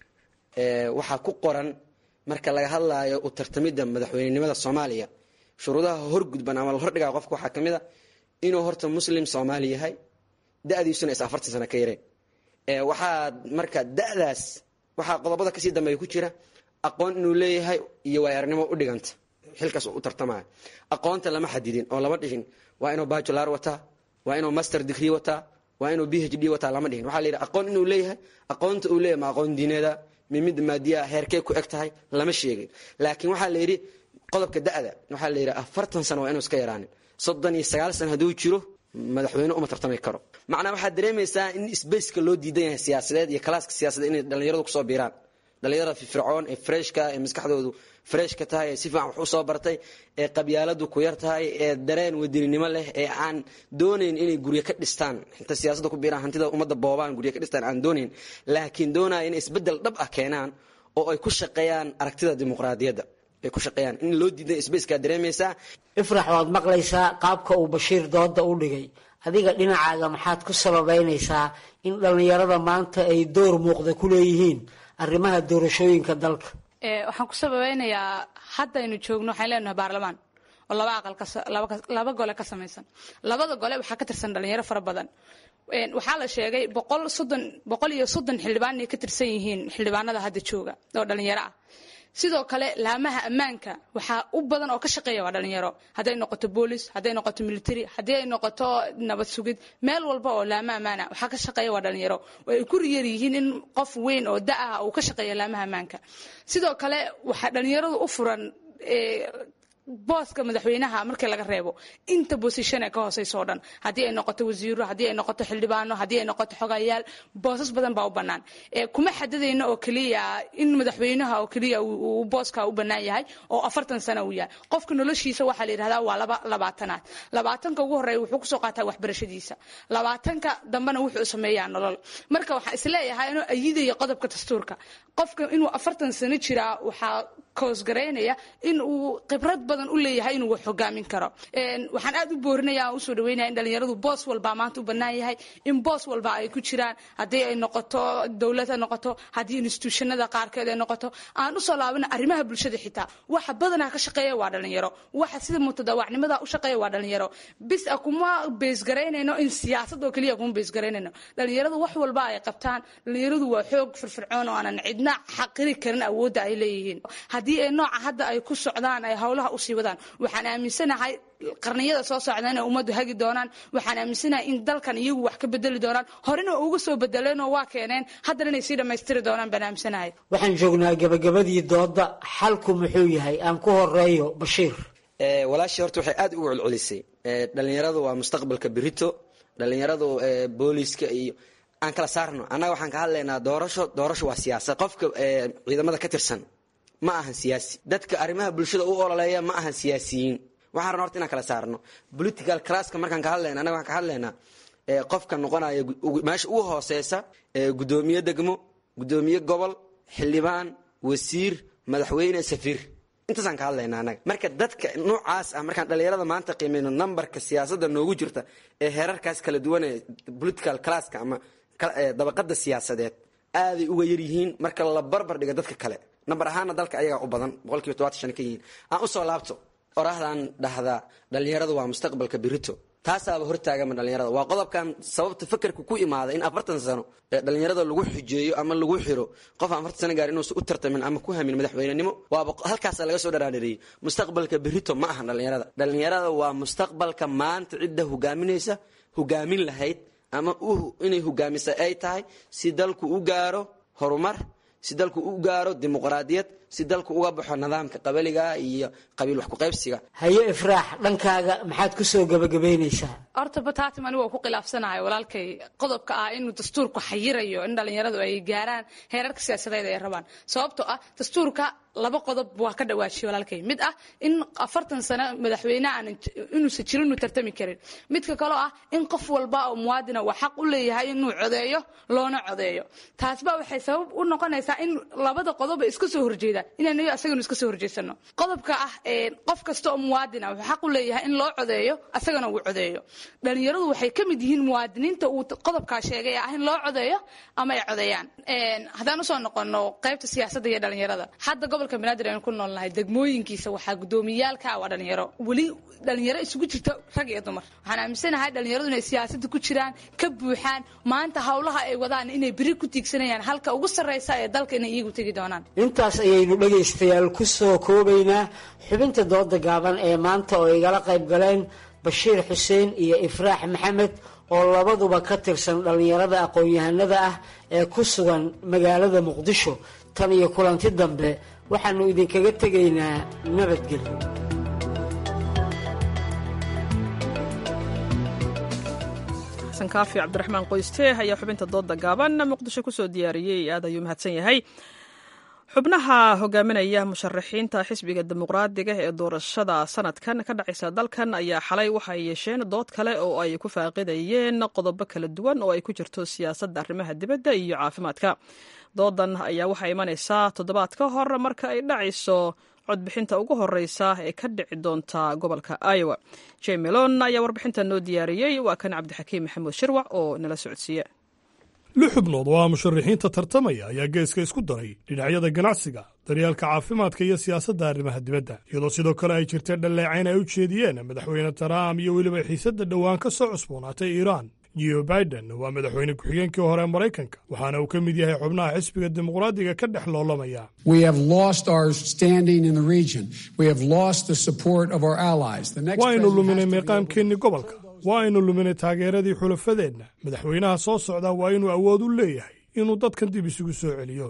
waxaa ku qoran marka laga hadlaayo u tartamidda madaxweynenimada soomaaliya shuruudaha horgudban ama la hordhigaa qofka waxaa ka mid a inuu horta muslim soomaali yahay da-diisuna is afartan sano ka yareen waxaa marka da-daas waxaa qodobada kasii dambeeya ku jira aqoon inuu leeyahay iyo waayarnimo u dhiganta xilkaas u tartamaya aqoonta lama xadidin oo lama dhihin waa inuu bajular wataa waa inuu master degree wataa waa inuu b h d wataa lama dhihin waxaa la yidhi aqoon inuu leeyahay aqoonta uu leeyahay ma aqoon diineeda mimid maadiyaa heerkee ku eg tahay lama sheegin laakiin waxaa la yidhi qodobka da-da waxaa la yidhi afartan sano waa inuu iska yaraanin soddon iyo sagaal sano hadduu jiro madaxweyne uma tartami karo macnaa waxaad dareemaysaa in sbaceka loo diidan yahay siyaasadeed iyo kalaaska siyaasadeed inay dhalinyaradu kusoo biiraan dhalinyarada firfircoon ee freshka ee maskaxdoodu freshka tahay ee si fiican wax u soo bartay ee qabyaaladu ku yar tahay ee dareen wadaninimo leh ee aan doonayn inay guryo ka dhistaan inta siyaasadda ku biiraan hantida ummadda boobaan guryo ka dhistaan aan doonayn laakiin doonaya inay isbeddel dhab ah keenaan oo ay ku shaqeeyaan aragtida dimuqraadiyadda ay ku shaqeeyaan in loo diiday sbaceka dareemaysaa ifrax waad maqlaysaa qaabka uu bashiir dooda u dhigay adiga dhinacaaga maxaad ku sababaynaysaa in dhallinyarada maanta ay door muuqda ku leeyihiin arrimaha doorashooyinka dalka waxaan ku sababeynayaa haddaynu joogno waxaan leenahay baarlamaan oo laba aqal laba gole ka samaysan labada gole waxaa ka tirsan dhalinyaro fara badan waxaa la sheegay boqol soddon boqol iyo soddon xildhibaan inay ka tirsan yihiin xildhibaanada hadda jooga oo dhalinyaro ah sidoo kale laamaha ammaanka waxaa u badan oo ka shaqeeya waa dhalinyaro hadday noqoto boolis hadday noqoto military haddii ay noqoto nabad sugid meel walba oo laama ammaana waxaa ka shaqeeya waa dhalinyaro oo ay ku riyar yihiin in qof weyn oo da ah uu ka shaqeeya laamaha ammaanka sidoo kale waxaa dhalinyaradu u furan booska madaxweynaha markii laga reebo inta bosishon ee ka hooseysa oo dhan haddii ay noqoto wasiiro haddii ay noqoto xildhibaano haddii ay noqoto xogayaal boosas badan baa u bannaan kuma xadidayno oo keliya in madaxweynaha oo keliya uu booska u bannaan yahay oo afartan sano uu yahay qofka noloshiisa waxaa la yidhahdaa waa laba labaatanaad labaatanka ugu horreeya wuxuu kusoo qaataa waxbarashadiisa labaatanka dambena wuxuu sameeyaa nolol marka waxaan isleeyahay inuu ayidaya qodobka dastuurka qofka inuu afartan sano jiraa waxaa koosgaraynaya in uu khibrad badan u leeyahay inuu wax hogaamin karo waxaan aad u boorinaya aan usoo dhaweynaya in dhalinyaradu boos walba maanta u bannaan yahay in boos walba ay ku jiraan haddii ay noqoto dowlad ha noqoto haddii instituushanada qaarkeed ay noqoto aan usoo laabana arrimaha bulshada xitaa waxa badanaa ka shaqeeya waa dhalinyaro waxa sida mutadawacnimada u shaqeeya waa dhalinyaro bis a kuma beesgaraynayno in siyaasad oo keliya kuma beesgaraynayno dhalinyaradu wax walba ay qabtaan dhalinyaradu waa xoog firfircoon oo aanan cidna xaqiri karin awoodda ay leeyihiin haddii ay nooca hadda ay ku socdaan ay howlaha usii wadaan waxaan aaminsanahay qarniyada soo socda inay ummaddu hagi doonaan waxaan aaminsanahay in dalkan iyagu wax ka bedeli doonaan horena uga soo bedeleenoo waa keeneen haddana inay sii dhammaystiri doonaan baan aaminsanahay waxaan joognaa gabagabadii dooda xalku muxuu yahay aan ku horeeyo bashiir walaashii horta waxay aad ugu celcelisay dhalinyaradu waa mustaqbalka berito dhalinyaradu booliiska iyo aan kala saarno annaga waxaan ka hadlaynaa doorasho doorasho waa siyaasad qofka ciidamada ka tirsan ma ahan siyaasi dadka arrimaha bulshada u ololeeya ma ahan siyaasiyiin waxaan rabna horta inaan kala saarno political classka markaan ka hadlayna annaga waxaan ka hadlaynaa qofka noqonaya meesha ugu hooseysa guddoomiye degmo guddoomiye gobol xildhibaan wasiir madaxweyne safiir intaasaan ka hadlaynaa annaga marka dadka noocaas ah markaan dhalinyarada maanta qiimeyno numberka siyaasadda noogu jirta ee heerarkaas kala duwan ee political classka ama dabaqada siyaasadeed aaday uga yar yihiin marka la barbar dhiga dadka kale namber ahaana dalka ayagaa u badan boqolkiiba todobaatan shan ka yihiin aan usoo laabto oraahdan dhahdaa dhalinyaradu waa mustaqbalka berito taasaaba hortaagama dhalinyarada waa qodobkan sababta fakerka ku imaada in afartan sano ee dhalinyarada lagu xujeeyo ama lagu xiro qof aan afartan sano gaar inuusan u tartamin ama ku hamin madaxweynenimo waaba halkaasa laga soo dharaadhareeyey mustaqbalka berito ma ahan dhalinyarada dhalinyarada waa mustaqbalka maanta cidda hogaaminaysa hogaamin lahayd ama inay hogaamisa ay tahay si dalku u gaaro horumar si dalku u gaaro dimuqraadiyad si dalku uga baxo nidaamka qabaliga iyo qabiil wax kuqaybsiga haye ifraax dhankaaga maxaad ku soo gabagabaynaysaa horta bataatim anigu waa ku khilaafsanahay walaalkay qodobka ah inuu dastuurku xayirayo in dhalinyaradu ay gaaraan heerarka siyaasadeed ay rabaan sababtoo ah dastuurka laba qodob waa ka dhawaajiye walaalkay mid ah in afartan sano madaxweyne aan inuusan jirin uu tartami karin midka kaloo ah in qof walba oo muwaadina waa xaq u leeyahay inuu codeeyo loona codeeyo taasba waxay sabab u noqonaysaa in labada qodob ay iska soo horjeedaan inaan asaganu iska soo horjeesano qodobka ah qof kasta oo muwaadina wuxuu xaq u leeyahay in loo codeeyo asagana uu codeeyo dhalinyaradu waxay ka mid yihiin muwaadiniinta uu qodobkaa sheegay ee ah in loo codeeyo ama ay codeeyaan haddaan usoo noqono qaybta siyaasadda iyo dhalinyarada hadda gobolka banaadir aynu ku noolnahay degmooyinkiisa waxaa gudoomiyaalka waa dhalinyaro weli dhalinyaro isugu jirta rag iyo dumar waxaan aaminsanahay dhalinyaradu inay siyaasadda ku jiraan ka buuxaan maanta howlaha ay wadaan inay beri ku tiigsanayaan halka ugu sarreysa ee dalka inay iyagu tegi doonaan intaas ayaynu dhegaystayaal ku soo koobaynaa xubinta dooda gaaban ee maanta oo igala qayb galeen bashiir xuseen iyo ifraax maxamed oo labaduba ka tirsan dhallinyarada aqoon-yahanada ah ee ku sugan magaalada muqdisho tan iyo kulanti dambe waxaannu idinkaga tegaynaa nabadgelyo xasan kaafi cabdiraxmaan qoyste ayaa xubinta dooda gaaban muqdisho kusoo diyaariyey aad ayuu mahadsan yahay xubnaha hogaaminaya musharaxiinta xisbiga dimuqraadiga ee doorashada sanadkan ka dhacaysa dalkan ayaa xalay waxay yeesheen dood kale oo ay ku faaqidayeen qodobo kala duwan oo ay ku jirto siyaasadda arrimaha dibadda iyo caafimaadka doodan ayaa waxaa imanaysaa toddobaad ka hor marka ay dhacayso codbixinta ugu horeysa ee ka dhici doonta gobolka iowa jemelon ayaa warbixinta noo diyaariyey waa kan cabdixakiim maxamuud shirwac oo nala socodsiiye lix xubnood oo ah musharaxiinta tartamaya ayaa geeska isku daray dhinacyada ganacsiga daryeelka caafimaadka iyo siyaasadda arrimaha dibadda iyadoo sidoo kale ay jirtay dhalleecayn ay u jeediyeen madaxweyne trump iyo weliba xiisadda dhowaan ka soo cusboonaatay iiraan jo biden waa madaxweyne ku-xigeenkii hore ee maraykanka waxaana uu ka mid yahay xubnaha xisbiga dimuqraadiga ka dhex loolamaya waaynu luminay meeqaamkeennii gobolka waa aynu luminay taageeradii xulafadeenna madaxweynaha soo socda waa inuu awood u leeyahay inuu dadkan dib isugu soo celiyo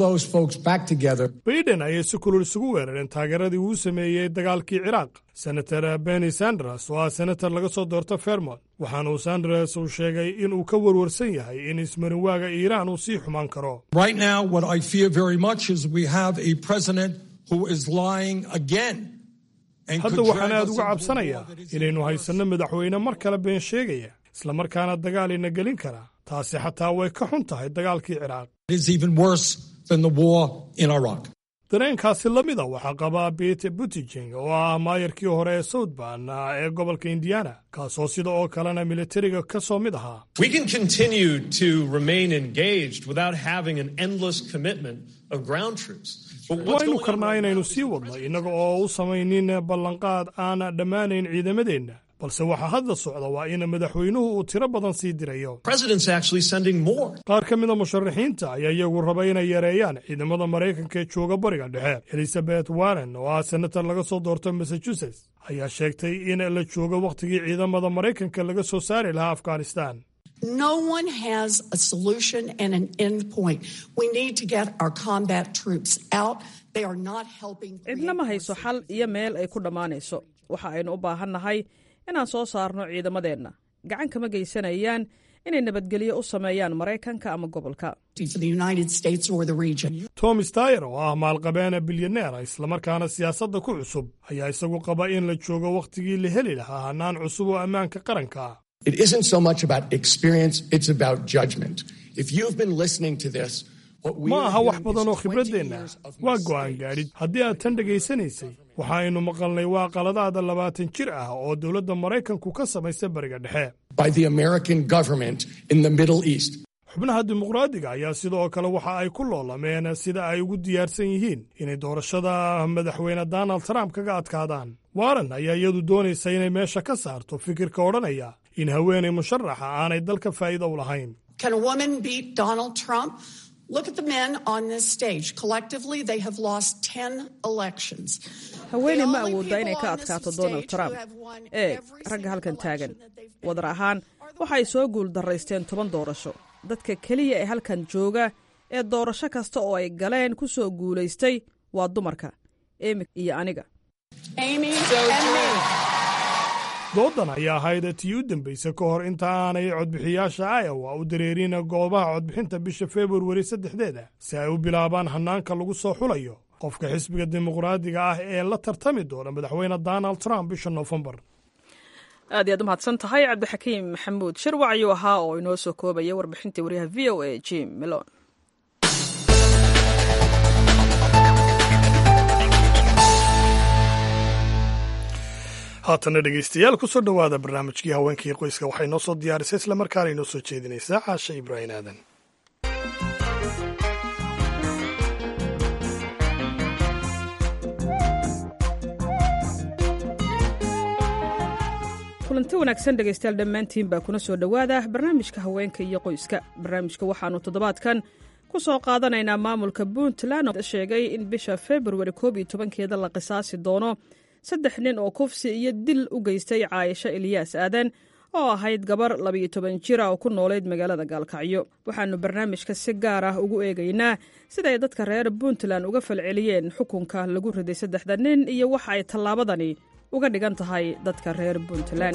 baiden ayay si kulul isugu weerareen taageeradii uu sameeyey dagaalkii ciraaq senator benny sanders oo ah senator laga soo doorto fermont waxaana uu sanders uu sheegay in uu ka warwarsan yahay in ismarinwaaga iiraan uu sii xumaan karo hadda waxaan aad uga cabsanayaa inaynu haysanno madaxweyne mar kale been sheegaya islamarkaana dagaal ina gelin karaa taasi xataa way ka xun tahay dagaalkii ciraaq dareenkaasi la mida waxaa qabaa bete butijing oo ah maayarkii hore ee southban ee gobolka indiana kaasoo sida oo kalena militariga ka soo mid ahaa We can continue to remain engaged without having an endless commitment of ground troops. But what's waynu going on karnaa inaynu sii wadno innaga oo u samaynin ballanqaad aan dhammaanayn ciidamadeenna balse waxaa hadda socda waa in madaxweynuhu uu tiro badan sii dirayo President's actually sending more. qaar ka mida musharaxiinta ayaa iyagu raba inay yareeyaan ciidamada maraykanka ee jooga bariga dhexe elizabeth warren oo ah senator laga soo doorto massachusetts ayaa sheegtay in la joogo wakhtigii ciidamada maraykanka laga soo saari lahaa afghanistan No one has a solution and an end point. We need to get our combat troops out. They are not helping. cidna ma hayso xal iyo meel ay ku dhammaanayso waxa aynu u baahannahay inaan soo saarno ciidamadeenna gacan kama geysanayaan inay nabadgelyo u sameeyaan maraykanka ama gobolka For the United States or the region. tom stayer oo ah maalqabeena bilyaneera islamarkaana siyaasadda ku cusub ayaa isagu qaba in la joogo wakhtigii la heli lahaa hannaan cusub oo ammaanka qaranka ah It isn't so much about experience, it's about judgment. If you've been listening to this, what we ma are aha wax hearing badan oo is 20 khibraddeenna years of waa go'aan gaadhid haddii aad tan dhegaysanaysay waxaaynu maqalnay waa qaladaada labaatan jir ah oo dowladda maraykanku ka samaysay bariga dhexe by the American government in the Middle East. xubnaha dimuqraadiga ayaa sidoo kale waxa ay ku loolameen sida ay ugu diyaarsan yihiin inay doorashada madaxweyne donald trump kaga adkaadaan warren ayaa iyadu doonaysa inay meesha ka saarto fikirka odhanaya in haweenay musharaxa aanay dalka faa'iido u lahayn Can a woman beat Donald Trump? Look at the men on this stage. Collectively, they have lost 10 elections. haweeney ma awoodda inay ka adkaato donald trump eeg ragga halkan taagan wadar ahaan waxay soo guul darraysteen toban doorasho dadka keliya ee halkan jooga ee doorasho kasta oo ay galeen ku soo guulaystay waa dumarka emi iyo aniga Amy and me. doodan ayaa ahayd tii u dambaysa ka hor inta aanay codbixiyaasha iowa u dareerin goobaha codbixinta bisha februari saddexdeeda si ay u bilaabaan hannaanka lagu soo xulayo qofka xisbiga dimuqraadiga ah ee la tartami doona madaxweyne donald trump bisha noofembar aad iyaad u mahadsan tahay cabdixakiim maxamuud shirwac ayuu ahaa oo inoo soo koobaya warbixintii waryaha v o a jim milon haatana dhegaystayaal kusoo dhowaada barnaamijkii haweenkii qoyska waxay noo soo diyaarisay islamarkaana inoo soo jeedinaysaa caasha ibraahim aadan kulanti wanaagsan dhegaystayaal dhammaantiin baa kuna soo dhowaada barnaamijka haweenka iyo qoyska barnaamijka waxaannu toddobaadkan ku soo qaadanaynaa maamulka puntland oo sheegay in bisha februari koob iyo tobankeeda la qisaasi doono saddex nin oo kufsi iyo dil u geystay caayisho eliyaas aadan oo ahayd gabar labiyo toban jira oo ku noolayd magaalada gaalkacyo waxaannu barnaamijka si gaar ah ugu eegaynaa sida ay dadka reer puntland uga falceliyeen xukunka lagu riday saddexda nin iyo waxa ay tallaabadani uga dhigan tahay dadka reer puntland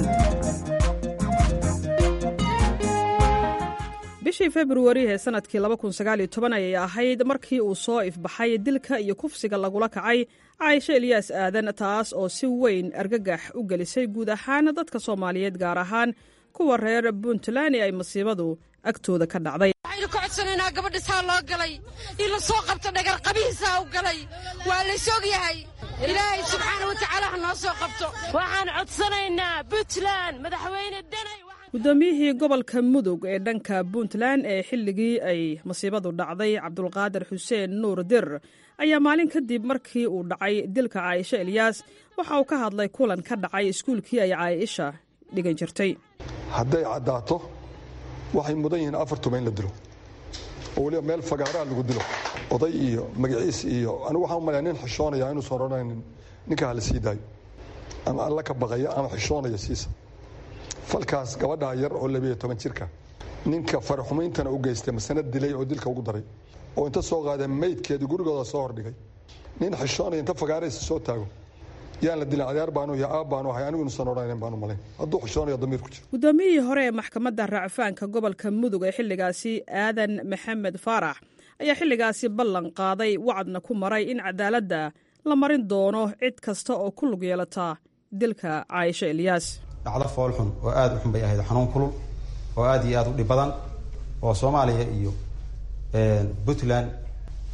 bishii februari ee sanadkii ayay ahayd markii uu soo ifbaxay dilka iyo kufsiga lagula kacay caaisho eliyaas aadan taas oo si weyn argagax u gelisay guud ahaan dadka soomaaliyeed gaar ahaan kuwa reer puntland ee ay masiibadu agtooda ka dhacday waxaynu ka codsanaynaa gabadhisaa loo galay in la soo qabto dhagar qabihiisaa u galay waa lays og yahay ilaahay subxaana wa tacaala ha noo soo qabto waxaan codsanaynaa puntland madaxweyne danay guddoomiyihii gobolka mudug ee dhanka puntland ee xilligii ay masiibadu dhacday cabdulqaadir xuseen nuur dir ayaa maalin kadib markii uu dhacay dilka caaisho eliyaas waxa uu ka hadlay kulan ka dhacay iskuulkii ay caaisha dhigan jirtay hadday caddaato waxay mudan yihiin afar tuma in la dilo oo weliba meel fagaaraha lagu dilo oday iyo magaciis iyo anigu waxaan u malaya nin xishoonaya inuusan odhanaynin ninka hala sii daayo ama alla ka baqaya ama xishoonaya siisa falkaas gabadhaa yar oo labiyo toban jirka ninka faraxumayntana u geystay masana dilay oo dilka ugu daray oo inta soo qaadeen maydkeedii gurigooda soo hordhigay nin xishoonaya inta fagaaraysa soo taago yaan la dilin adeer baanu iyo aab baanu ahay anigu inuusan odhanayn baanu malayn hadduu xishoonayo damiir ku jiro guddoomiyihii hore ee maxkamadda racfaanka gobolka mudug ee xilligaasi aadan maxamed faarax ayaa xilligaasi ballan qaaday wacadna ku maray in cadaaladda la marin doono cid kasta oo ku lug yeelata dilka caaisho eliyaas dhacdo foolxun oo aada u xun bay ahayd xanuun kulul oo aada iyo aada u dhib badan oo soomaaliya iyo puntland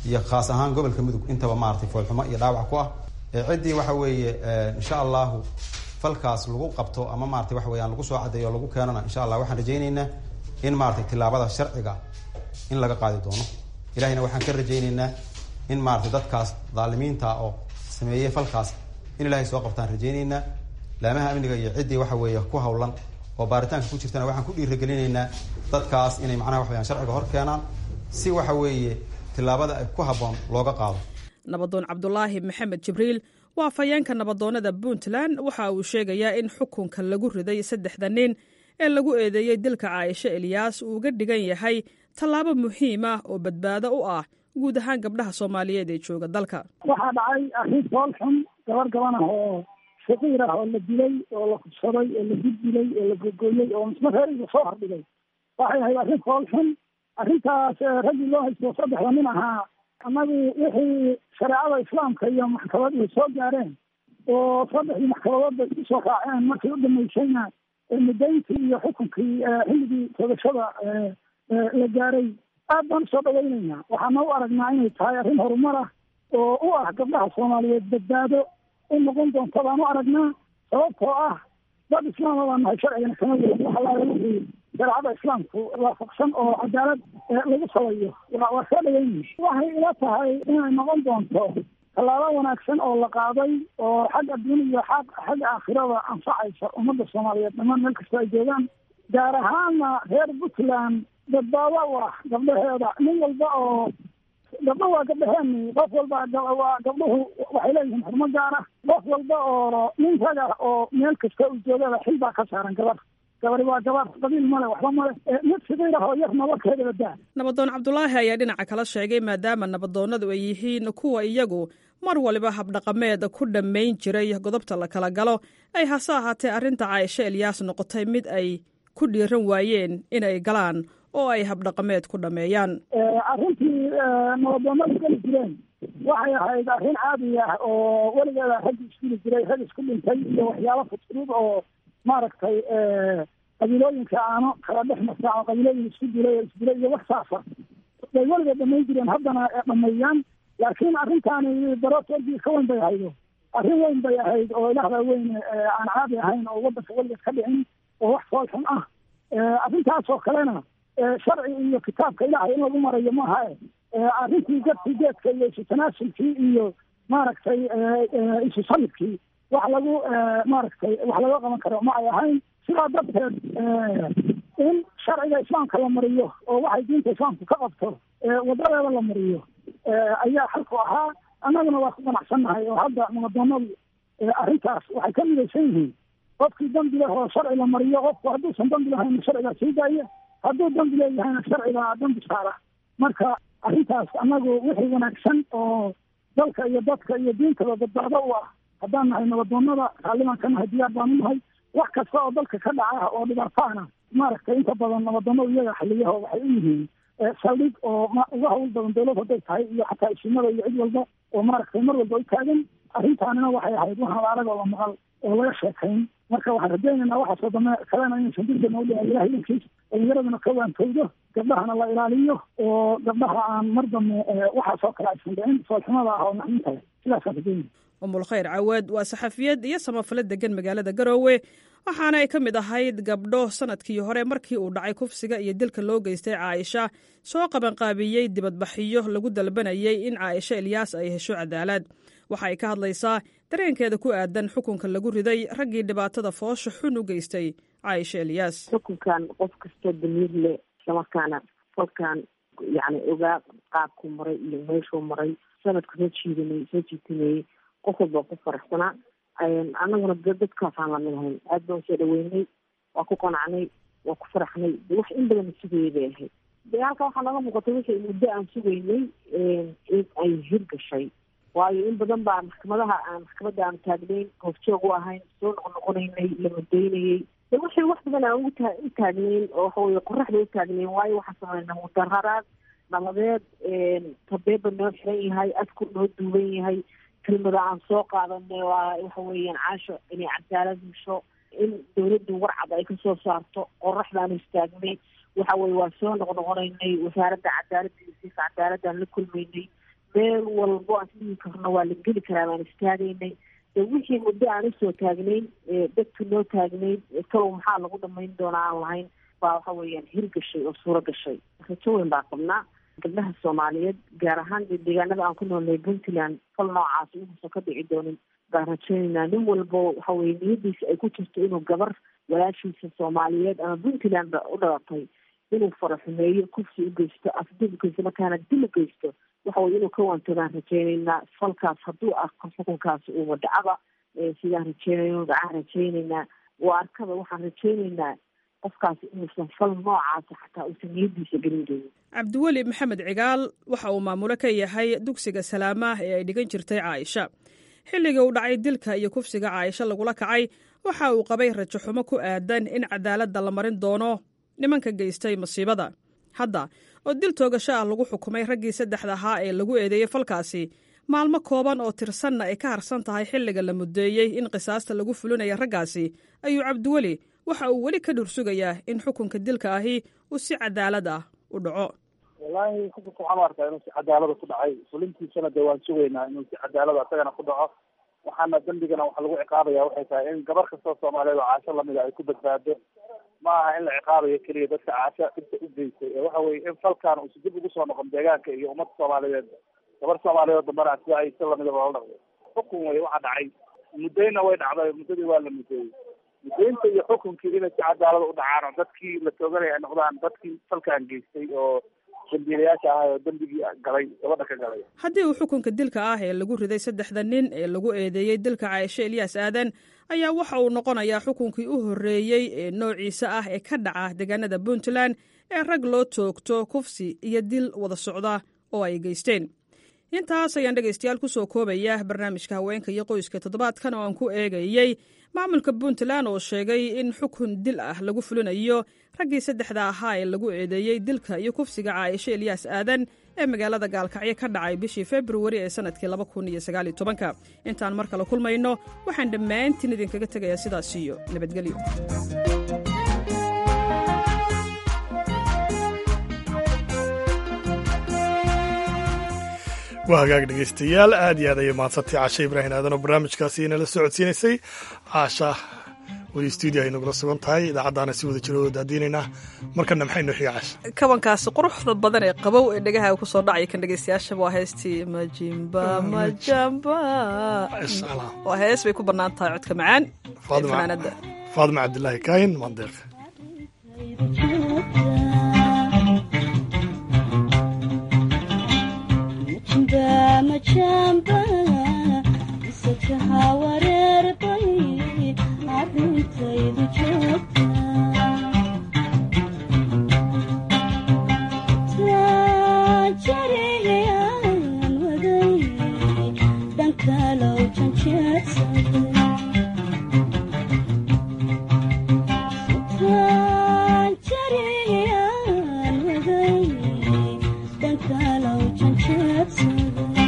iyo khaas ahaan gobolka mudug intaba maaragtay foolxumo iyo dhaawac ku ah ciddii waxa weeye insha allahu falkaas lagu qabto ama maratay waxa weyaan lagu soo cadeeyo o lagu keenana insha allah waxaan rajayneynaa in maratay tilaabada sharciga in laga qaadi doono ilahayna waxaan ka rajayneynaa in maratay dadkaas dhaalimiinta oo sameeyey falkaas in ilahay soo qabtaan rajayneynaa laamaha amniga iyo ciddii waxa weeye ku hawlan oo baaritaanka ku jirtana waxaan ku dhiiragelinaynaa dadkaas inay macnaha wax weyaan sharciga hor keenaan si waxa weeye tilaabada ay ku habboon looga qaado nabadoon cabdulaahi maxamed jibriil waa afhayeenka nabadoonnada puntland waxa uu sheegayaa in xukunka lagu riday saddexda nin ee lagu eedeeyey dilka caaisho eliyaas uu uga dhigan yahay tallaabo muhiim ah oo badbaado u ah guud ahaan gabdhaha soomaaliyeed ee jooga dalka waxaa dhacay arrin fool xun gabar gaban ah oo shaqiir ah oo la dilay oo la kubsaday oo la dildilay oo la gogoyey oo misma reeriga soo hordhigay waxay ahayd arrin fool xun arrintaas raggii loo haysto saddexda nin ahaa annagu wixii shareecada islaamka iyo maxkamaduhu soo gaareen oo saddexdii maxkamadoodba isku soo raaceen markay u dhamaysayna mudayntii iyo xukunkii xilligii toogashada la gaaray aad baan usoo dhawaynaynaa waxaana u aragnaa inay tahay arrin horumar ah oo u ah gabdhaha soomaaliyeed badbaado u noqon doonta baan u aragnaa sababtoo ah dad islaama baan nahay sharcigana kama weyn waxalaala wixii shareecada islaamku waafaqsan oo cadaalad lagu salayo waa waa soo dhaweynay waxay ila tahay inay noqon doonto tallaabo wanaagsan oo la qaaday oo xagga adduun iyo xaq xagga aakhirada anfacaysa ummadda soomaaliyeed dhammaan meel kastoo ay joogaan gaar ahaana reer puntland badbaado u ah gabdhaheeda nin walba oo gabdho waa gabdhaheeni qof walba waa gabdhuhu waxay leeyihiin xurmo gaar ah qof walba oo nin raga oo meel kasta uu joogada xil baa ka saaran gabar gabari waa gabar qabiil male waxba male mid sidiir ah oo yar nabarkeeda badaa nabadoon cabdulaahi ayaa dhinaca kala sheegay maadaama nabadoonnadu ay yihiin kuwa iyagu mar waliba habdhaqameed ku dhammayn jiray godobta la kala galo ay hase ahaatee arrinta caaisho elyaas noqotay mid ay ku dhiiran waayeen inay galaan oo ay habdhaqameed ku dhammeeyaan arrintii nabadoonnadu geli jireen waxay ahayd arrin caadi ah oo weligeeda rag iskuli jiray rag isku dhintay iyo waxyaalo fudfudud oo maaragtay qabiilooyinka aano kala dhex marta oo qabiilooyin isku dilay oo isdilay iyo wax saasa bay weligeed dhamayn jireen haddana dhameeyaan laakiin arrintaani darootoodii ka weyn bay ahaydo arrin weyn bay ahayd oo ilaahda weyn aan caadi ahayn oo waddanka weligeed ka dhicin oo wax fool xun ah arrintaas oo kalena sharci iyo kitaabka ilaahay in lagu marayo maaha arrintii gadkii geedka iyo isu tanaasulkii iyo maaragtay isu salibkii wax lagu maaragtay wax laga qaban karo ma ay ahayn sidaa darteed in sharciga islaamka la mariyo oo waxay diinta islaamku ka qabto wadadeeda la mariyo ayaa xalku ahaa annaguna waa ku ganacsannahay oo hadda nabadoonadu arrintaas waxay ka midaysan yihiin qofkii dambi leh oo sharci la mariyo qofku hadduusan dambi lahayna sharcigaa sii daaya hadduu dambi leeyahayna sharcigaa dambi saara marka arrintaas annagu wixii wanaagsan oo dalka iyo dadka iyo diintaba badbaado u ah haddaan nahay nabadoonada raalliban ka nahay diyaar baanu nahay wax kasta oo dalka ka dhaca oo dhibaataana maaragtay inta badan nabadoonadu iyaga xaliyaho waxay u yihiin saldhig oo uga hawl badan dawlad hadday tahay iyo xataa isimada iyo cid walba oo maaragtay mar walba u taagan arrintaanina waxay ahayd waxaan arag oo la maqal oo laga sheekayn marka waxaan rajaynaynaa waxaasoo dame kalena inaysan dibdana u dhici ilahay idankiis dhalinyaraduna ka waantowdo gabdhahana la ilaaliyo oo gabdhaha aan mar dambe waxaasoo kale aysan dhicin foolxumada ah oo naxdinta leh sidaasaan rajaynaya umulkhayr cawaad waa saxafiyad iyo samafale degan magaalada garoowe waxaana ay ka mid ahayd gabdho sanadkii hore markii uu dhacay kufsiga iyo dilka loo geystay caaisha soo qabanqaabiyey dibadbaxyo lagu dalbanayay in caaisha elyaas ay hesho cadaalad waxa ay ka hadlaysaa dareenkeeda ku aadan xukunka lagu riday raggii dhibaatada foosha xun u geystay caaisha elyaas xukunkan qof kastoo damiir leh islamarkaana falkan yani ogaa qaabku maray iyo meeshuu maray sanadku soo jiidanay soo jiitanayey qof walba ku faraxsanaa annaguna dadkaasaan lamid ahayn aad baan usoo dhaweynay waa ku qanacnay waa ku faraxnay de wax in badan sugayay bay ahayd de halka waxaa naga muuqatay wixii muddo aan sugaynay in ay hirgashay waayo in badan baa maxkamadaha aan maxkamadda aan taagnayn hoofjoog u ahayn soo noqnoqonaynay la mudaynayay de wixii wax badan aan uta u taagnayn oo waxaweye qoraxda u taagnayn waayo waxaa sameynaa mudararaad nabadeed tabeeba noo xiran yahay adku noo duuban yahay kelmada aan soo qaadanay waa waxa weeyaan caasho inay cadaalad hesho in dawladdu warcad ay kasoo saarto qoraxdaanu istaagnay waxa weye waa soo noqnoqonaynay wasaaradda cadaaladda iyo siisa cadaaladaan la kulmaynay meel walbo aan isdhihi karno waa la geli karaa baan istaagaynay de wixii muddo aan usoo taagnayn dadku noo taagnayn kalow maxaa lagu dhamayn doonaa aan lahayn baa waxa weeyaan hirgashay oo suuro gashay rajo weyn baa qabnaa gabdhaha soomaaliyeed gaar ahaan deegaanada aan ku noolnay puntland fal noocaas inuusan ka dhici doonin baan rajaynaynaa nin walbo waxa weye niyadiisa ay ku jirto inuu gabar walaashiisa soomaaliyeed ama puntland ba u dhalatay inuu faraxumeeyo kufsi u geysto afdib u geysto markaana dil u geysto waxa weye inuu ka waantogaan rajaynaynaa falkaas hadduu arko xukunkaas uu wadacaba sidaan rajeynayno dhacaan rajaynaynaa waa arkada waxaan rajaynaynaa qofkaas inuusan fal noocaasa xataa uusan niyadiisa gelin doonin cabdiweli maxamed cigaal waxa uu maamulo ka yahay dugsiga salaamaah ee ay dhigan jirtay caaisha xilligii uu dhacay dilka iyo kufsiga caaisha lagula kacay waxa uu qabay rajo xumo ku aadan in cadaaladda la marin doono nimanka geystay masiibada hadda oo dil toogasho ah lagu xukumay raggii saddexda ahaa ee lagu eedeeyey falkaasi maalmo kooban oo tirsanna ay ka harsan tahay xilliga la muddeeyey in qisaasta lagu fulinaya raggaasi ayuu cabdiweli waxa uu weli ka dhursugayaa in xukunka dilka ahi uu si cadaalad ah u dhaco wallaahi xukunka waxaan u arkaa inuu si cadaalada ku dhacay fulintiisana dee waan sugaynaa inuu si cadaalada isagana ku dhaco waxaana dembigana waxa lagu ciqaabaya waxay tahay in gabar kastoo soomaaliyeed oo caasho lamida ay ku badbaado ma aha in la ciqaabayo keliya dadka caasho inta u geystay ee waxa weye in falkan uusi dib ugu soo noqon deegaanka iyo ummadda soomaaliyeed gabar soomaaliyeed oo dambana sida ay si lamidaba loola dhaqday xukun wey waxa dhacay muddayna way dhacday muddadii waa la muddeeyey muddaynta iyo xukunkii inay si cadaalada u dhacaan oo dadkii la tooganaya ay noqdaan dadkii falkan geystay oo dambiilayaasha ahay oo dembigii galay gabadha ka galay haddii uu xukunka dilka ah ee lagu riday saddexda nin ee lagu eedeeyey dilka caaisho elyaas aadan ayaa waxa uu noqonayaa xukunkii u horreeyey ee noociisa ah ee ka dhaca deegaanada puntland ee rag loo toogto kufsi iyo dil wada socda oo ay geysteen intaas ayaan dhegaystayaal ku soo koobaya barnaamijka haweenka iyo qoyska toddobaadkan oo aan ku eegayey maamulka puntland oo sheegay in xukun dil ah lagu fulinayo raggii saddexda ahaa ee lagu eedeeyey dilka iyo kufsiga caaisho elyaas aadan ee magaalada gaalkacyo ka dhacay bishii februari ee sanadkii laba kun iyo sagaaliyo tobanka intaan mar kale kulmayno waxaan dhammaantiin idinkaga tegayaa sidaas iyo nabadgelyo waa hagaag dhegaystayaal aad iyo aad ayay mahadsantay caasha ibraahim aadan oo barnaamijkaasi inala socodsiinaysay caasha weli stuudio ay nagula sugan tahay idaacaddaana si wada jiro oo daadiinaynaa markana maxay noo xiga caasha kabankaasi quruxda badan ee qabow ee dhegaha ku soo dhacaya kan dhegaystayaashaba waa heestii majimba majamba waa hees bay ku bannaan tahay codka macaan ee fanaanadda faadima cabdilaahi kaahin mandeeq majamba isataha wareerbay arrintaydu joogta tajariyaan waday dhankalow janjeedsaday tajariyaan waday dhankalow janjeedsaday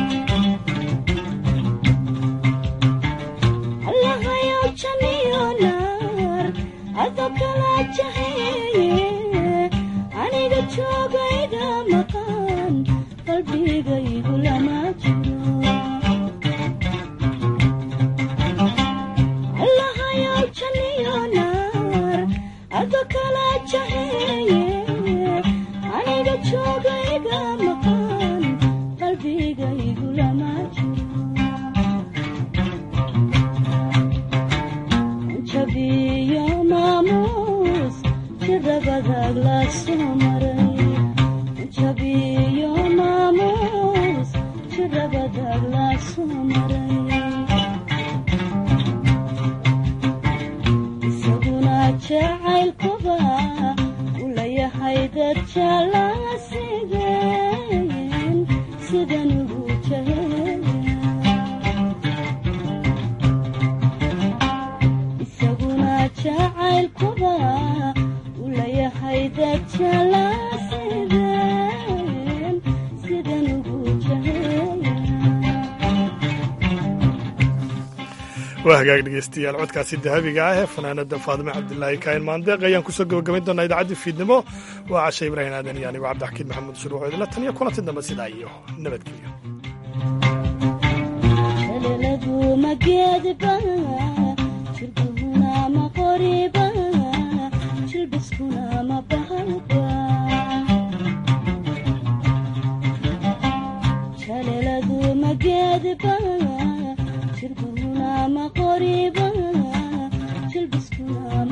aniga joogayga maqan qalbigaygu lama jiro allahayow janiyo naar ado kala jaheeye aniga joogayga maqan qalbigaygu lama jiro jabiyo maamuus jirabadaag la soo maray jabiyo maamuus jirabadaag la soo maray isaguna jacaylkuba u layahay dad jaalaa sideen sidan ugu jaheen isaguna jacaylkuba u layahay dad jaalaa sideen sidan ugu jaheeya waa hagaag dhegaystayaal codkaasi dahabiga ah ee fanaanada faadime cabdilaahi kaahin maandeeq ayaan kusoo gabagabayn doonaa idaacaddii fiidnimo waa casha ibraahim aadan iyo anigo cabdixakiin maxamuud shuruuc idinla tan iyo kulanti dambe sidaa iyo nabadgelyo shaleladu ma geedba shirbuhuna ma qoriba shilbiskuna ma bahalba shaleladu ma geedba shirbuhuna ma qoriba shilbiskuna